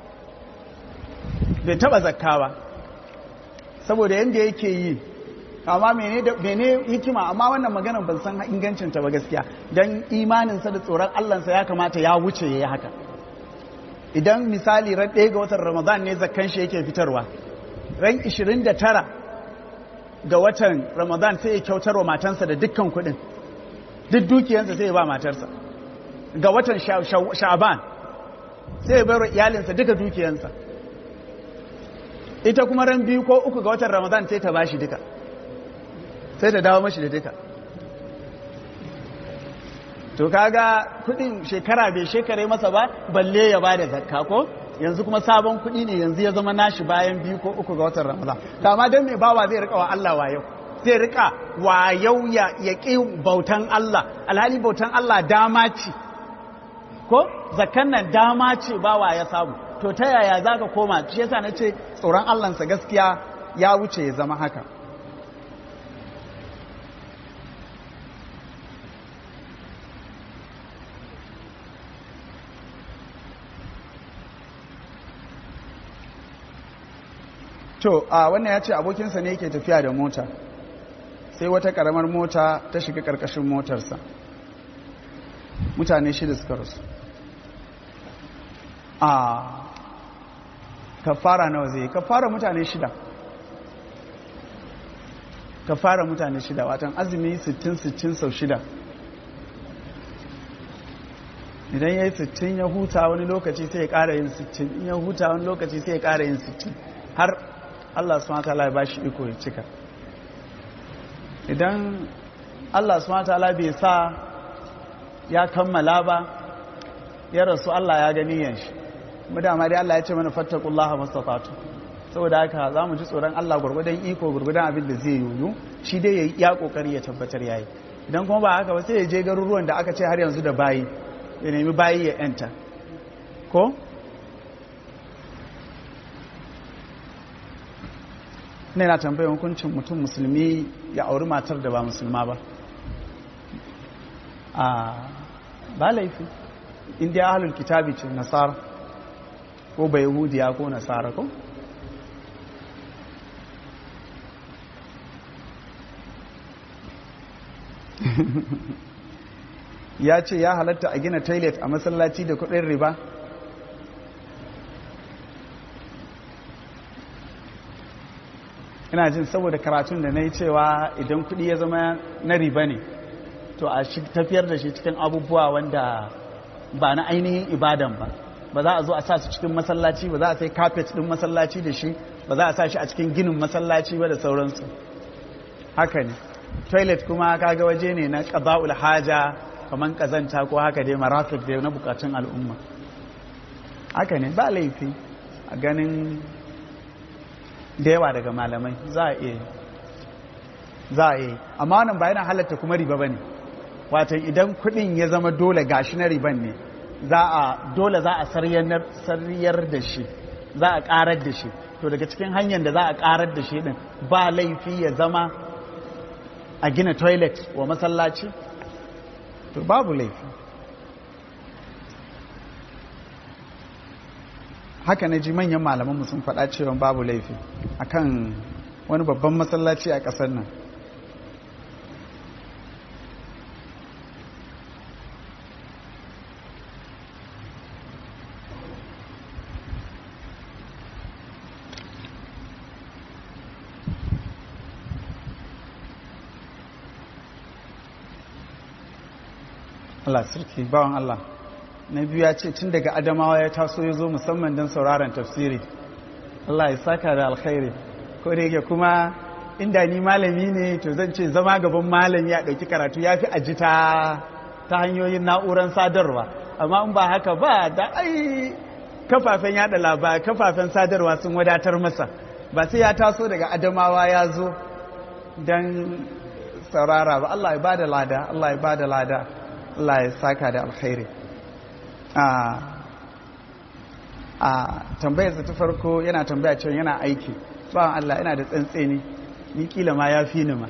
bai taba zakka ba saboda yadda yake yi amma mene hikima amma wannan magana ban san ingancinta ba gaskiya don imaninsa da tsoron allansa ya kamata ya wuce ya yi haka idan misali ran ɗaya ga watan ramadan ne zakkan shi yake fitarwa ran 29 ga watan ramadan sai ya kyautar wa matansa da dukkan kuɗin duk dukiyansa sai ya ba matarsa ga watan sha'ban sai ya bayarwa iyalinsa duka dukiyansa ita kuma ran biyu ko uku ga watan ramadan sai ta bashi duka sai ta dawo mashi da duka to kaga kudin shekara bai shekare masa ba balle ya ba da zakka ko yanzu kuma sabon kudi ne yanzu ya zama nashi bayan biyu ko uku ga watan ramadan to amma dan mai bawa zai rika wa Allah wayau zai rika wayau ya yaki bautan Allah alhali bautan Allah dama ce ko zakkan nan dama ce bawa ya samu to ta yaya zaka koma shi yasa nace tsoron Allah sa gaskiya ya wuce ya zama haka to a wannan ya ce abokinsa ne yake tafiya da mota sai wata karamar mota ta shiga karkashin motarsa mutane shida suka rasu a kafara nawa zai kafara mutane shida kafara mutane shida watan azumi 60-60 sau shida idan ya yi 60 ya huta wani lokaci sai ya kara yin 60 in ya huta wani lokaci sai ya kara yin 60 har Allah subhanahu wataala ya bashi iko ya cika idan Allah subhanahu wataala bai sa ya kammala ba ya rasu Allah ya gani yan shi mu dama dai Allah ya ce mana fattaqullaha mastata'tu saboda haka za mu ji tsoron Allah gurgudan iko gurgudan abin da zai yoyo shi dai yayi ya kokari ya tabbatar yayi idan kuma ba haka ba sai ya je garuruwan da aka ce har yanzu da bayi ya nemi bayi ya yanta ko ne na tambayar hukuncin mutum musulmi ya auri matar da ba musulma ba a ba laifi inda ya halul kitabi ce nasara ko bai yahudiya ko nasara ko ya ce ya halatta a gina toilet a masallaci da kudin riba ina jin saboda karatun da na yi cewa idan kudi ya zama na riba ne to a tafiyar da shi cikin abubuwa wanda ba na ainihin ibadan ba ba za a zo a sa su cikin masallaci ba za a sai carpet din masallaci da shi ba za a sa shi a cikin ginin masallaci ba da sauransu haka ne toilet kuma kaga waje ne na qada'ul haja kaman kazanta ko haka dai marafiq dai na bukatun al'umma haka ne ba laifi a ganin da yawa daga malamai za a iya za a iya amma wannan ba yana halatta kuma riba bane wato idan kudin ya zama dole gashi na riban ne za a dole za a sariyar da shi za a karar da shi to daga cikin hanyar da za a karar da shi din ba laifi ya zama a gina toilet wa masallaci to babu laifi haka na ji manyan malamanmu sun faɗa cewa babu laifi akan wani babban masallaci a ƙasar nan Allah sarki bawan Allah na biyu ya ce tun daga adamawa ya taso ya zo musamman don sauraron tafsiri Allah ya saka da alkhairi ko da yake kuma inda ni malami ne to zan ce zama gaban malami ya ɗauki karatu ya fi ajita ta hanyoyin na'urar sadarwa amma in ba haka ba da ai kafafen yada labarai kafafen sadarwa sun wadatar masa ba sai ya taso daga adamawa ya zo don saurara ba Allah ya ba da lada Allah ya ba da lada Allah ya saka da alkhairi a tambayarsa ta farko yana tambaya cewa yana aiki ba Allah yana da tsantseni ni kila ma ya fi ni ma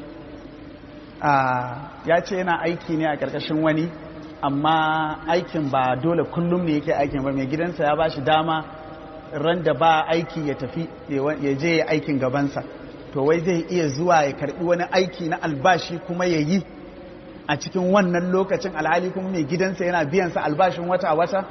ya ce yana aiki ne a ƙarƙashin wani amma aikin ba dole kullum ne yake aikin ba mai gidansa ya ba shi dama ran da ba aiki ya tafi ya je ya aikin gabansa to wai zai iya zuwa ya karbi wani aiki na albashi kuma ya yi a cikin wannan lokacin alhali kuma mai gidansa yana biyansa albashin wata-wata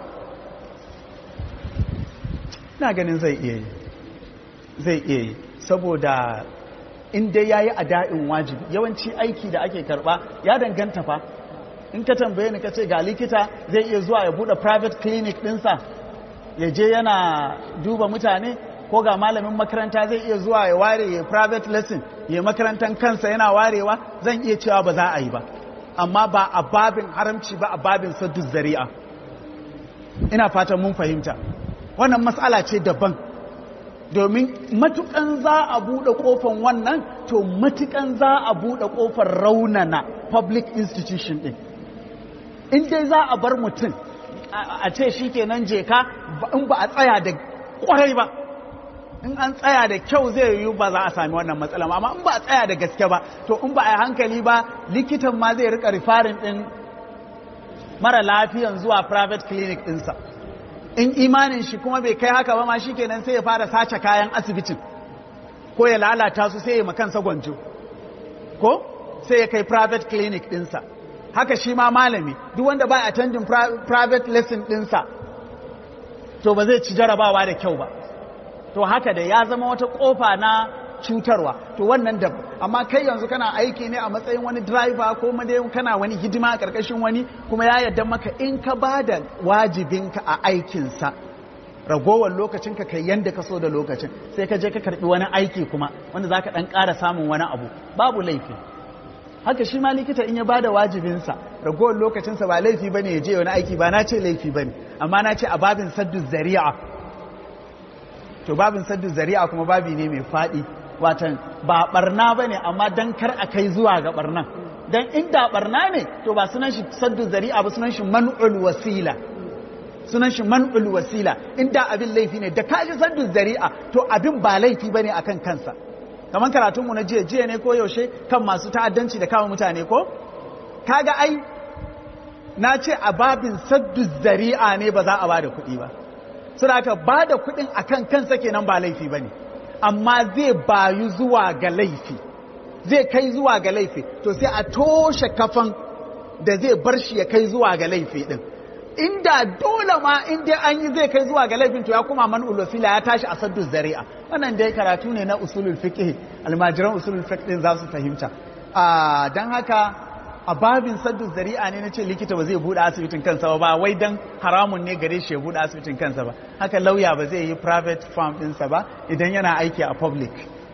ina ganin zai iya yi zai iya yi saboda inda ya yi ada'in wajibi yawanci aiki da ake karba ya danganta fa in ka tambaye ni ka ce ga likita zai iya zuwa ya bude private clinic dinsa ya je yana duba mutane ko ga malamin makaranta zai iya zuwa ya ware ya private lesson ya makarantar kansa yana warewa zan iya cewa ba za a yi ba amma ba a babin haramci ba a babin saddu zari'a ina fatan mun fahimta wannan matsala ce daban domin matukan za a buɗe ƙofan wannan to matukan za a buɗe ƙofar raunana public institution ɗin in dai za a bar mutum a ce shi kenan je ka in ba a tsaya da ƙwarai ba in an tsaya da kyau zai yiwu ba za a sami wannan matsala amma in ba a tsaya da gaske ba to in ba a yi hankali ba likitan ma zai rika rifarin ɗin mara lafiyan zuwa private clinic ɗinsa in imanin shi kuma bai kai haka ba ma shi kenan sai ya fara sace kayan asibitin ko ya lalata su sai ya makansa gwanjo ko sai ya kai private clinic dinsa haka shi ma malami duk wanda ba attending private lesson dinsa to ba zai ci jarabawa da kyau ba to haka da ya zama wata kofa na cutarwa to wannan da amma kai yanzu kana aiki ne a matsayin wani driver ko dai kana wani hidima a karkashin wani kuma ya yarda maka in ka ba da wajibinka a aikinsa ragowar lokacin ka kai yanda ka so da lokacin sai ka je ka karbi wani aiki kuma wanda zaka dan ƙara samun wani abu babu laifi haka shi ma likita in ya bada wajibinsa ragowar lokacinsa ba laifi bane ya je wani aiki ba na ce laifi bane amma na ce a babin saddu zari'a to babin saddu zari'a kuma babi ne mai faɗi watan ba barna ba ne amma don kar a kai zuwa ga barnan don inda barna ne to ba sunan shi saddu zari'a ba sunan shi man'ul wasila sunan shi man'ul wasila inda abin laifi ne da kaji saddu zari'a to abin ba laifi ba ne a kan kansa kamar karatunmu na jiya jiya ne ko yaushe kan masu ta'addanci da kama mutane ko kaga ai na ce a babin saddu zari'a ne ba za a ba da kuɗi ba suna ka ba da kuɗin a kan kansa kenan ba laifi ba ne amma zai bayu zuwa ga laifi zai kai zuwa ga laifi to sai a toshe kafan da zai bar shi ya kai zuwa ga laifi din inda dole ma inda an yi zai kai zuwa ga laifin to ya kuma man ulufila ya tashi a saddu zari'a wannan dai karatu ne na usulul fiqh almajiran usulul fiqh din za su fahimta a dan haka a babin saddu zari'a ne na ce likita ba zai buɗe asibitin kansa ba ba wai dan haramun ne gare shi ya buɗe asibitin kansa ba haka lauya ba zai yi private farm ɗinsa ba idan yana aiki a public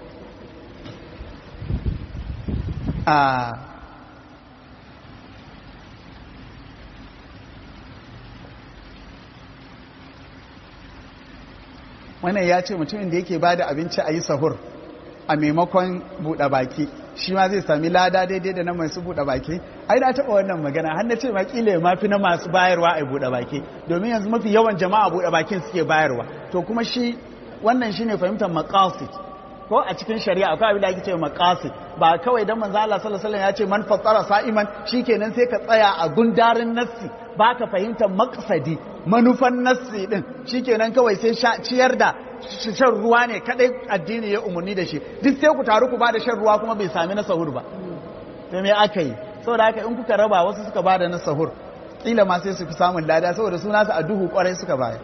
wannan ya ce mutumin da yake ba da abinci a yi sahur a maimakon buɗe baki shi ma zai sami lada daidai da na masu buɗe baki ai na taɓa wannan magana har na ce ma kila ya mafi na masu bayarwa a buɗe baki domin yanzu mafi yawan jama'a buɗe bakin suke bayarwa to kuma shi wannan shine fahimtar maqasid ko a cikin shari'a akwai abin da ake cewa maqasid ba kawai dan manzo Allah sallallahu alaihi wasallam ya ce man fassara sa'iman shikenan sai ka tsaya a gundarin nassi ba ka fahimtar maqsadi manufan nassi din shikenan kawai sai ciyar da shan ruwa ne kadai addini ya umarni da shi duk sai ku taru ku ba da shan ruwa kuma bai sami na sahur ba to me aka yi saboda haka in kuka raba wasu suka ba da na sahur kila ma sai su fi samun lada saboda suna su a duhu kwarai suka bayar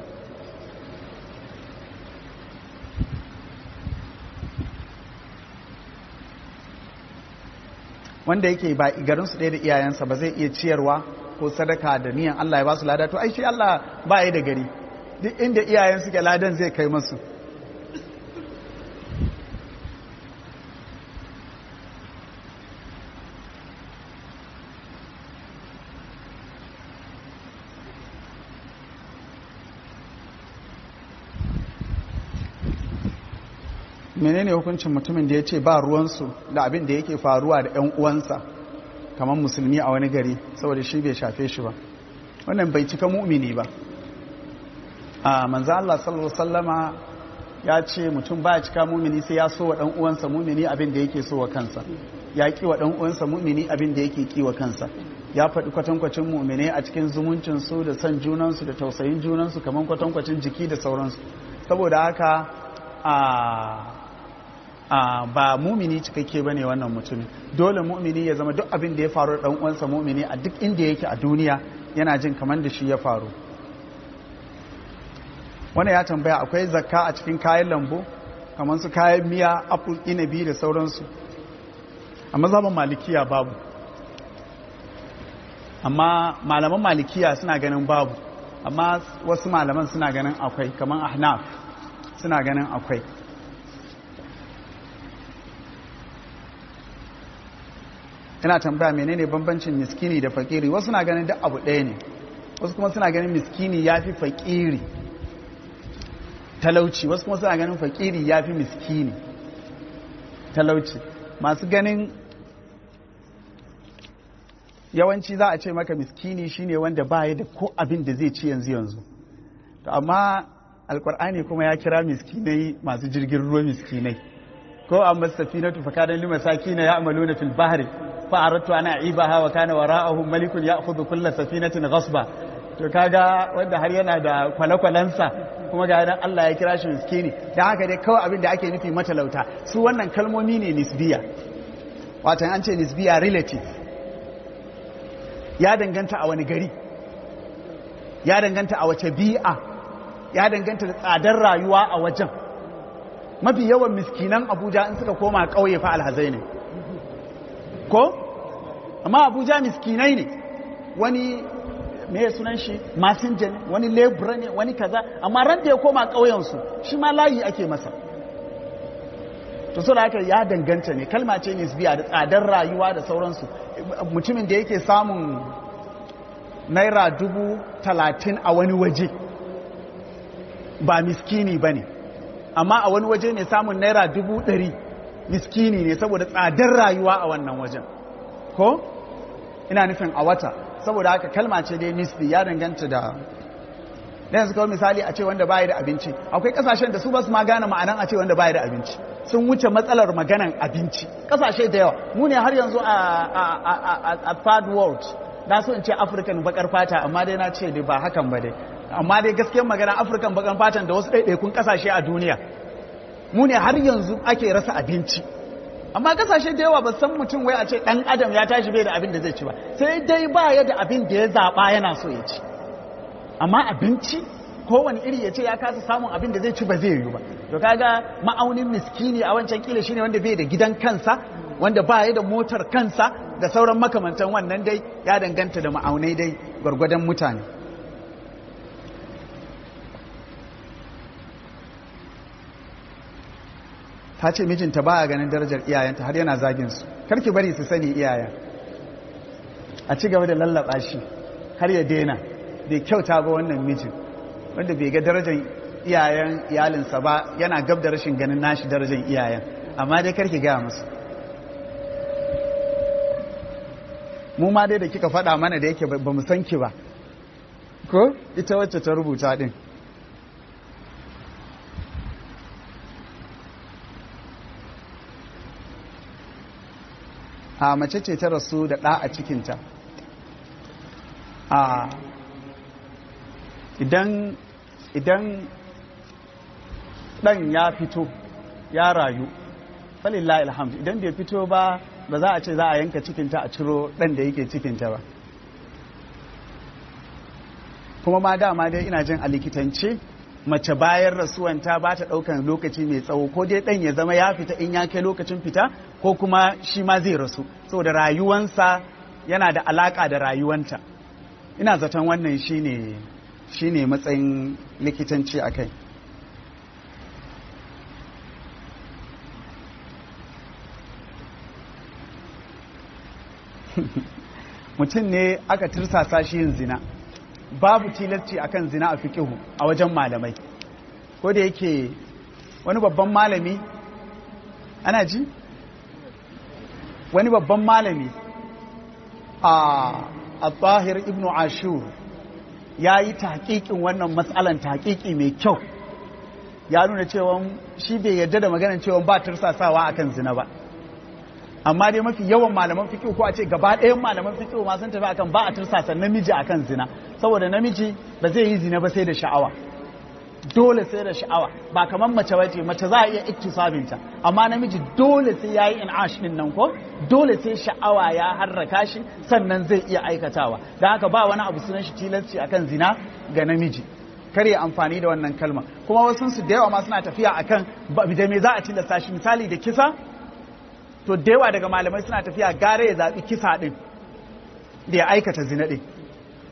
wanda yake ba garinsu ɗaya da iyayensa ba zai iya ciyarwa ko sadaka da niyan Allah ya ba su lada to ai shi Allah ba ya da gari duk inda iyayen suke ladan zai kai masu menene hukuncin mutumin da ya ce ba ruwansu da abin da yake faruwa da 'yan uwansa kamar musulmi a wani gari saboda shi bai shafe shi ba wannan bai cika mu'mini ba a manzo Allah sallallahu sallama ya ce mutum ba cika mu'mini sai ya so wa dan uwansa mu'mini abin da yake so wa kansa ya ki wa dan uwansa mu'mini abin da yake ki wa kansa ya faɗi kwatankwacin mu'mine a cikin zumuncin su da son junansu da tausayin junansu kamar kwatankwacin jiki da sauransu saboda haka a Uh, ba mumini cikakke bane wannan mutumin dole mumini ya zama duk abin da ya faru da uwansa mumini a duk inda yake a duniya yana jin kamar da shi ya faru wannan ya tambaya akwai zakka a cikin kayan lambu kamar su kayan miya apple inabi da sauransu a mazhaban malikiya babu amma malaman malikiya suna ganin babu amma wasu malaman suna ganin akwai kamar ahnaf suna ganin akwai ina tambaya menene bambancin miskini da fakiri wasu na ganin duk abu ɗaya ne wasu kuma suna ganin miskini ya fi fakiri talauci wasu kuma suna ganin fakiri ya fi miskini talauci masu ganin yawanci za a ce maka miskini shine wanda baya da ko abin da zai ci yanzu yanzu to amma alkur'ani kuma ya kira miskinai masu jirgin ruwa miskinai ko amma safinatu fa kana lima sakina ya'maluna fil bahri fa aradtu ana aibaha wa kana wara'ahum malikun ya'khudhu kull safinatin ghasba to kaga wanda har yana da kwale-kwalensa kuma ga dan Allah ya kira shi miskini dan haka dai kawai abin da ake nufi matalauta su wannan kalmomi ne nisbiya wato an ce nisbiya relative ya danganta a wani gari ya danganta a wace bi'a ya danganta da tsadar rayuwa a wajen mafi yawan miskinan abuja in suka koma ƙauye fa alhazai ne ko amma abuja miskinai ne wani me ya sunan shi masinja ne wani lebura ne wani kaza amma ran da ya koma ƙauyensu shi ma layi ake masa to so da haka ya danganta ne kalma ce nisbiya da tsadar rayuwa da sauransu mutumin da yake samun naira dubu talatin a wani waje ba miskini ba ne amma a wani waje mai samun naira dubu ɗari miskini ne saboda tsadar rayuwa a wannan wajen ko ina nufin a wata saboda haka kalma ce dai nisbi ya danganta da da yanzu kawai misali a ce wanda baya da abinci akwai kasashen da su ba su ma gane ma'anan a ce wanda baya da abinci sun wuce matsalar maganan abinci kasashe da yawa mu ne har yanzu a third world na so in ce african bakar fata amma dai na ce dai ba hakan ba dai amma dai gaskiyar magana african bakar fatan da wasu ɗaiɗaikun kasashe a duniya mu ne har yanzu ake rasa abinci amma kasashe da yawa ba san mutum wai a ce ɗan adam ya tashi bai da abin da zai ci ba sai dai ba ya da abin da ya zaɓa yana so ya ci amma abinci kowane iri ya ce ya kasa samun abin da zai ci ba zai yiwu ba to kaga ma'aunin miskini a wancan kila shine wanda bai da gidan kansa wanda ba ya da motar kansa da sauran makamantan wannan dai ya danganta da ma'aunai dai gwargwadon mutane ta ce mijinta baya ganin darajar iyayenta har yana zagin su karki bari su sani iyayen a ci gaba da lallaba shi har ya daina bai kyauta ba wannan mijin wanda bai ga darajar iyayen iyalinsa ba yana gab da rashin ganin nashi darajar iyayen amma dai karki gaya musu mu ma dai da kika faɗa mana da yake ba mu san ki ba ko ita wacce ta rubuta din a mace ce ta rasu da ɗa a cikinta a idan idan ɗan ya fito ya rayu falillah ilhamdu idan bai fito ba ba za a ce za a yanka cikinta a ciro ɗan da yake cikinta ba kuma ma dama dai ina jin a likitance mace bayan rasuwanta ba ta ɗaukan lokaci mai tsawo ko dai ɗan ya zama ya fita in ya kai lokacin fita ko kuma shi ma zai rasu saboda rayuwansa yana da alaƙa da rayuwanta ina zaton wannan shine shine matsayin likitanci a kai mutum ne aka tirsasa shi yin zina babu tilasci akan zina a fiƙihu a wajen malamai ko da yake wani babban malami ana ji wani babban malami a al-tahir ibn ashur ya yi taƙiƙin wannan matsalan taƙiƙi mai kyau ya nuna cewa shi bai yarda da maganar cewa ba tursasawa akan zina ba amma dai mafi yawan malaman fiqh ko a ce gaba ɗayan malaman fiqh ma sun tafi akan ba a tursasa namiji akan zina saboda namiji ba zai yi zina ba sai da sha'awa dole sai da sha'awa ba kamar mace ba ce mace za a iya iktisabinta amma namiji dole sai yayi in'ash din nan ko dole sai sha'awa ya harraka shi sannan zai iya aikatawa don haka ba wani abu sunan shi tilasci akan zina ga namiji kar ya amfani da wannan kalma kuma wasu su da yawa ma suna tafiya akan da me za a tilasta shi misali da kisa to da yawa daga malamai suna tafiya gare ya zaɓi kisa ɗin da ya aikata zina ɗin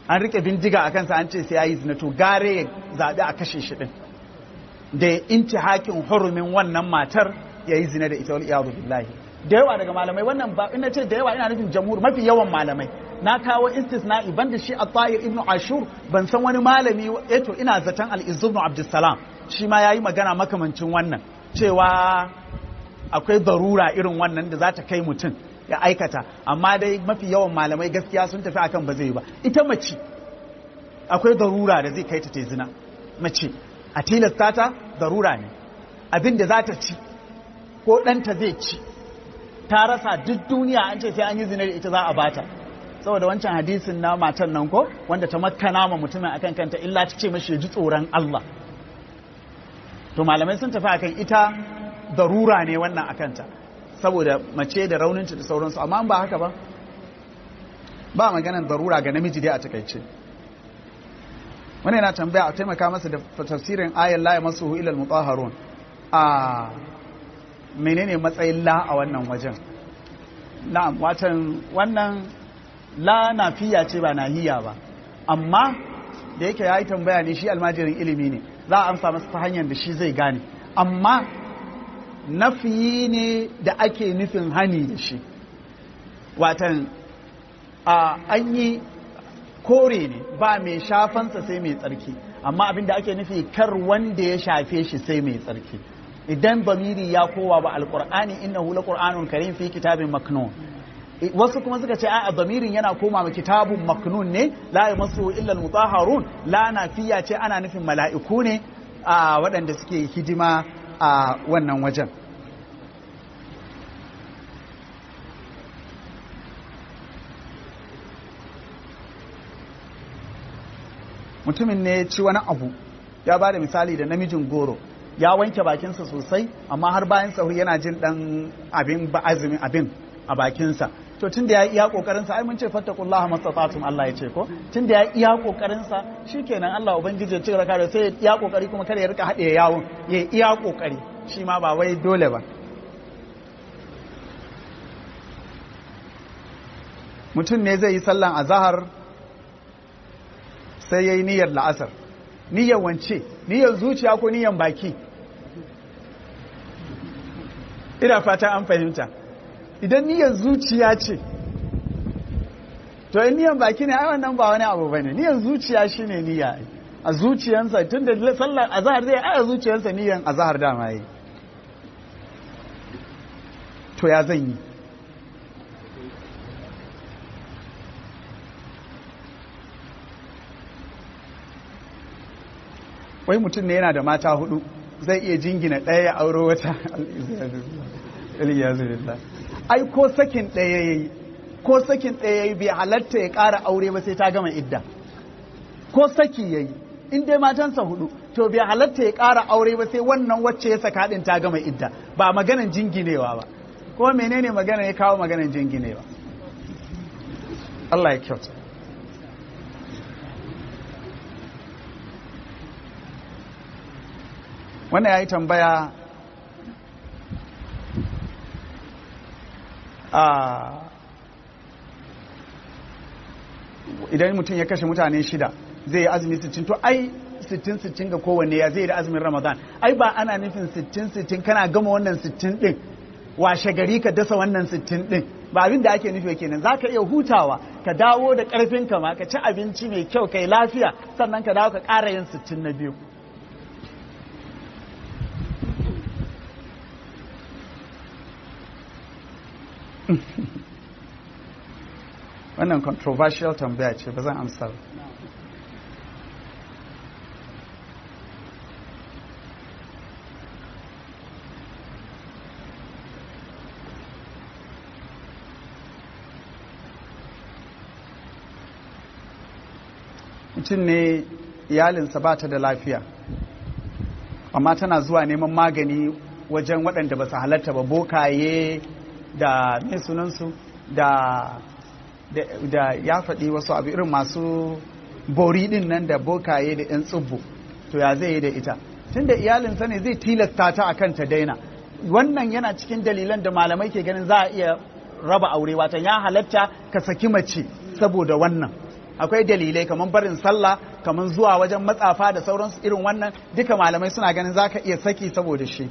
an rike bindiga a kansa an ce sai ya yi zina to gare ya zaɓi a kashe shi ɗin da ya inci hakin hurumin wannan matar ya yi zina da ita wal iyadu billahi da yawa daga malamai wannan ba ina ce da yawa ina nufin jamhur mafi yawan malamai na kawo istisna'i banda shi a tahir ibn ashur ban san wani malami eto ina zaton al-izz ibn abdussalam shi ma yayi magana makamancin wannan cewa akwai darura irin wannan da za ta kai mutum ya aikata amma dai mafi yawan malamai gaskiya sun tafi akan ba zai ba ita mace akwai darura da zai kai ta ta zina mace a tilasta ta darura ne abin da za ta ci ko ɗanta zai ci ta rasa duk duniya an ce sai an yi zina da ita za a bata saboda wancan hadisin na matan nan ko wanda ta makana ma mutumin akan kanta illa ta ce mashi ji tsoron Allah to malamai sun tafi akan ita darura ne wannan akanta saboda mace da rauninta da sauransu amma ba haka ba ba maganan darura ga namiji dai a takaice wani yana tambaya a taimaka masa da tafsirin ayan la yamassuhu illa al-mutahharun a menene matsayin la a wannan wajen na'am watan wannan la nafiya ce ba nahiya ba amma da yake yayi tambaya ne shi almajirin ilimi ne za a amsa masa ta hanyar da shi zai gane amma nafiyi ne da ake nufin hani da shi watan a an yi kore ne ba mai shafansa sai mai tsarki amma abin da ake nufi kar wanda ya shafe shi sai mai tsarki idan bamiri ya kowa ba alqur'ani innahu laqur'anun karim fi kitabin maknun wasu kuma suka ce a bamirin yana koma ma kitabun maknun ne la yamassu illa almutahharun la nafiya ce ana nufin mala'iku ne a waɗanda suke hidima a wannan wajen mutumin ne ya ci wani abu ya ba da misali da namijin goro ya wanke bakinsa sosai amma har bayan sahu yana jin dan abin ba azumin abin a bakinsa to tun da ya iya kokarinsa ai mun ce fattakullaha mastata'tum Allah ya ce ko tun da ya iya kokarinsa shikenan Allah ubangiji ya ci raka da sai ya iya kokari kuma kada ya rika haɗe yawon ya iya kokari shi ma ba wai dole ba mutum ne zai yi sallan azahar sai ya yi niyyar la'asar niyyar wance niyyar zuciya ko niyyar baki ina fata an fahimta idan niyyar zuciya ce to in niyyar baki ne ai wannan ba wani abu bane niyyar zuciya shine niyya a zuciyansa tun da sallar azahar zai ai a zuciyansa niyyar azahar dama yi to ya zan yi wai mutum ne yana da mata hudu zai iya jingina ɗaya ya auro wata ai ko sakin ɗaya ya yi ko sakin ɗaya ya yi bai halatta ya ƙara aure ba sai ta gama idda ko saki ya yi in dai matansa hudu to bai halatta ya ƙara aure ba sai wannan wacce ya saka ɗin ta gama idda ba maganan jinginewa ba ko menene magana ya kawo maganan jinginewa Allah ya kyauta wannan ya yi tambaya a idan mutum ya kashe mutane shida zai yi azumi 60 to ai 60-60 ga kowanne ya zai da azumin ramadan ai ba ana nufin 60-60 kana gama wannan 60 din washe gari ka dasa wannan 60 din ba abin da ake nufi kenan za ka iya hutawa ka dawo da karfin ma ka ci abinci mai kyau kai lafiya sannan ka dawo ka ƙara yin 60 na biyu wannan controversial tambaya ce ba zan amsa ba mutum ne iyalinsa ba ta da lafiya amma tana zuwa neman magani wajen waɗanda ba su halatta ba bokaye da mai sunansu da da ya faɗi wasu abu irin masu bori ɗin nan da bokaye da 'yan tsubbu to ya zai yi da ita tun da iyalinsa ne zai tilasta ta a kan ta daina wannan yana cikin dalilan da malamai ke ganin za a iya raba aure watan ya halatta ka saki mace saboda wannan akwai dalilai kamar barin sallah kamar zuwa wajen matsafa da sauransu irin wannan duka malamai suna ganin zaka iya saki saboda shi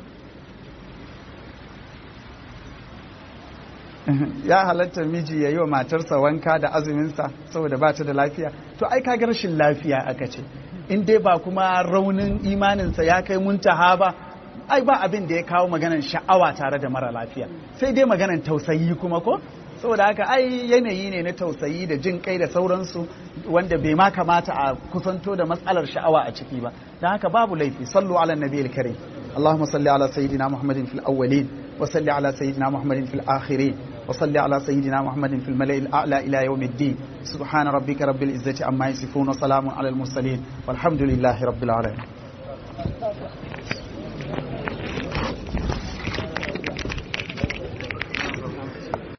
ya halatta miji ya yi wa matarsa wanka da azuminsa saboda ba ta da lafiya to ai kaga rashin lafiya aka ce in dai ba kuma raunin imaninsa ya kai muntaha ba ai ba abin da ya kawo maganan sha'awa tare da mara lafiya sai dai maganan tausayi kuma ko saboda haka ai yanayi ne na tausayi da jin kai da sauransu wanda bai ma kamata a kusanto da matsalar sha'awa a ciki ba don haka babu laifi sallu ala nabiyil karim اللهم صل على سيدنا محمد في الأولين وصل على سيدنا محمد في الآخرين وصل على سيدنا محمد في الملأ الأعلى إلى يوم الدين سبحان ربك رب العزة عما يصفون وسلام على المرسلين والحمد لله رب العالمين